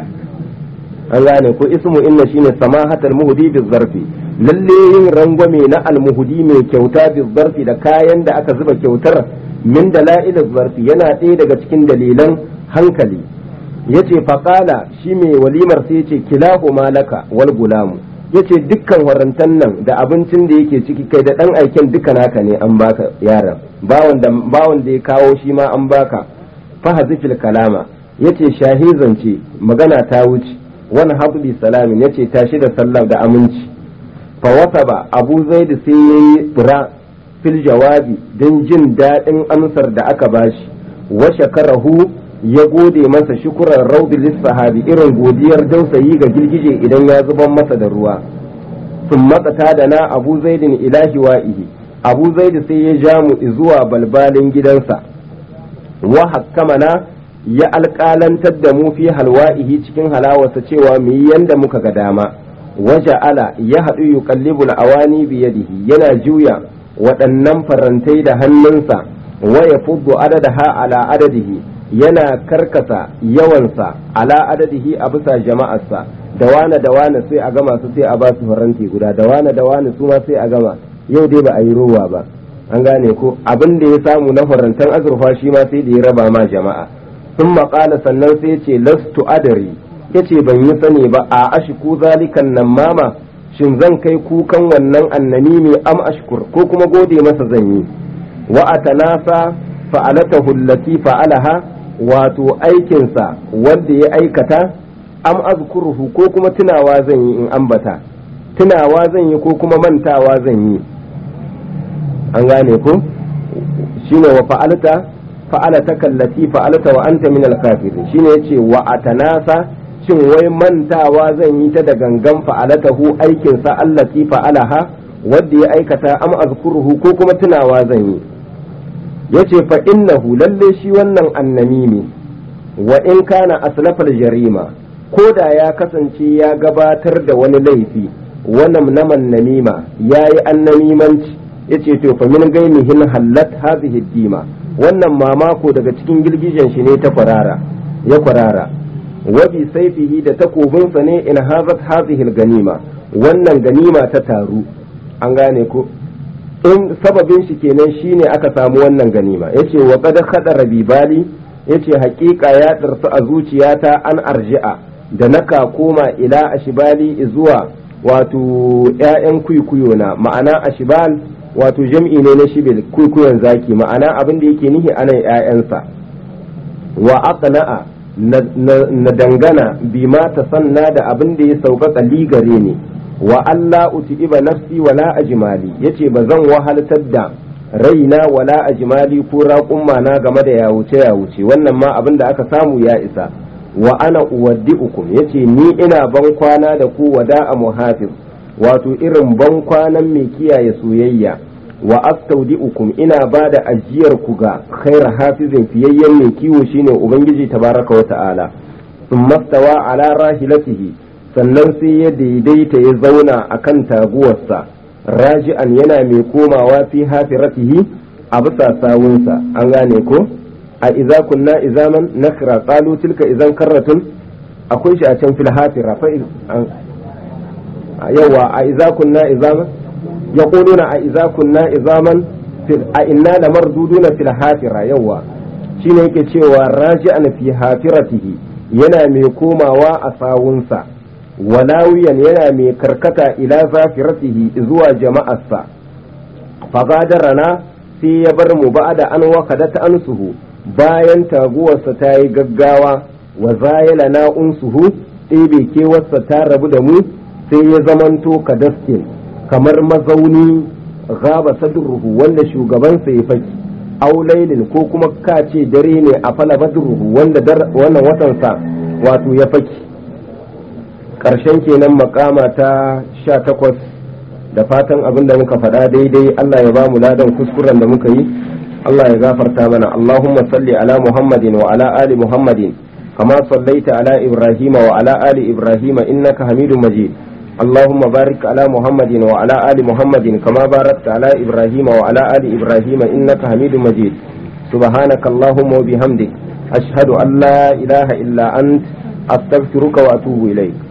an gane ko ismu inna shine samahatal muhdi bizarfi lalle yin rangwame na almuhudi mai kyauta bizarfi da kayan da aka zuba kyautar min dala'il zarfi yana ɗaya daga cikin dalilan hankali yace faqala shi mai walimar sai yace kilahu malaka wal gulamu yace dukkan warantan nan da abincin da yake ciki kai da dan aiken duka naka ne an baka yaran bawon da bawon da ya kawo shi ma an baka fa hazifil kalama yace shahizance magana ta wuce wani habbi salamin yace tashi da sallam da aminci fa wasaba abu zaid sai yayi fura fil jawabi don jin daɗin amsar da aka bashi wa shakarahu ya gode masa shukuran raudi sahabi irin godiyar dausayi ga girgije idan ya zuban masa da ruwa sun matsata da na abu zaidin ilahi wa'ihi abu zaidi sai ya ja mu zuwa balbalin gidansa wa hakkamana ya alƙalantar da mu fi halwa'ihi cikin halawarsa cewa mu yi yanda muka ga dama waje ala ya haɗu yuqallibul awani biyadihi yana juya waɗannan farantai da hannunsa wa ya fuddu adadaha ala adadihi yana karkasa yawansa ala adadihi a bisa jama'arsa da wane da wane sai a gama su sai a ba su faranti guda da wane da wane su ma sai a gama yau dai ba a yi rowa ba an gane ko abin da ya samu na farantan azurfa shi ma sai da ya raba ma jama'a sun maƙala sannan sai ce lastu adari yace ban yi sani ba a ashiku zalikan nan mama shin zan kai kukan wannan annami mai am ashkur ko kuma gode masa zan yi wa atanasa fa'alatahu allati fa'alaha wato aikinsa wanda ya aikata am azkuruhu ko kuma tunawa zan yi in ambata tunawa zan yi ko kuma mantawa zan yi an gane ko shine wa fa'alta fa'alata kallati fa'alta wa anta min al-kafirin shine yace wa atanasa shin wai mantawa zan yi ta da gangan fa'alatahu aikinsa allati fa'alaha wadda ya aikata am azkuruhu ko kuma tunawa zan yi yace fa innahu lalle shi wannan annamimi wa in kana aslafal jarima ko da ya kasance ya gabatar da wani laifi wannan naman namima yayi annamimanci yace to fa min gaimihin hallat hadhihi dima wannan mamako daga cikin girgijen shi ne ta kwarara ya kwarara wabi saifihi da takobinsa ne in hazat hazihil ganima wannan ganima ta taru an gane ko in sababin shi kenan shine aka samu wannan ganima yace wa qad khadara bi bali yace haƙiƙa ya tsarsu a zuciyata an arji'a da naka koma ila ashibali zuwa wato ƴaƴan kuikuyo na ma'ana ashibal wato jam'i ne na shibil kuikuyon zaki ma'ana abin da yake nihi anan ƴaƴansa wa aqna'a na dangana bi ma ta sanna da abin da ya sauƙaƙa ligare ne wa Allah uti'iba nafsi wala ajmali yace ba zan wahaltar da raina wala ajmali ko raƙumma na game da yawuce yawuce wannan ma abin da aka samu ya isa wa ana uwaddi'ukum yace ni ina ban kwana da ku wada'a muhafiz wato irin ban kwanan mai kiyaye soyayya wa astaudi'ukum ina ba da ajiyar ku ga khaira hafizin fiyayyen mai kiwo shine ubangiji tabaraka wa ta'ala sun mastawa ala rahilatihi sannan sai ya daidaita ya zauna akan taguwarsa raji'an yana mai komawa fi hafiratihi a bisa sawunsa an gane ko a iza kunna izaman nakra qalu tilka izan karratun akwai shi a can fil hafira fa yawa a iza kunna izaman يقولون أئذا كنا إظاما أئنا لمردودون في الحافرة يوا shine yake cewa raji'an fi hafiratihi yana mai komawa a sawunsa walawiyan yana mai karkata ila zafiratihi zuwa jama'arsa fagadarana sai ya bar mu ba'da an wakadat ansuhu bayan taguwarsa ta yi gaggawa wa zayala na unsuhu ɗebe kewarsa ta rabu da mu sai ya zamanto kadaskin kamar mazauni gaba sadruhu wanda shugabansa ya faki aw laylin ko kuma ka ce dare ne a fala badruhu wanda wannan watansa wato ya faki ƙarshen kenan makama ta sha takwas da fatan abin da muka faɗa daidai Allah ya ba mu ladan kuskuren da muka yi Allah ya gafarta mana Allahumma salli ala Muhammadin wa ala ali Muhammadin kama sallaita ala Ibrahim wa ala ali Ibrahim innaka Hamidum Majid اللهم بارك على محمد وعلى آل محمد كما باركت على إبراهيم وعلى آل إبراهيم إنك حميد مجيد سبحانك اللهم وبحمدك أشهد أن لا إله إلا أنت أستغفرك وأتوب إليك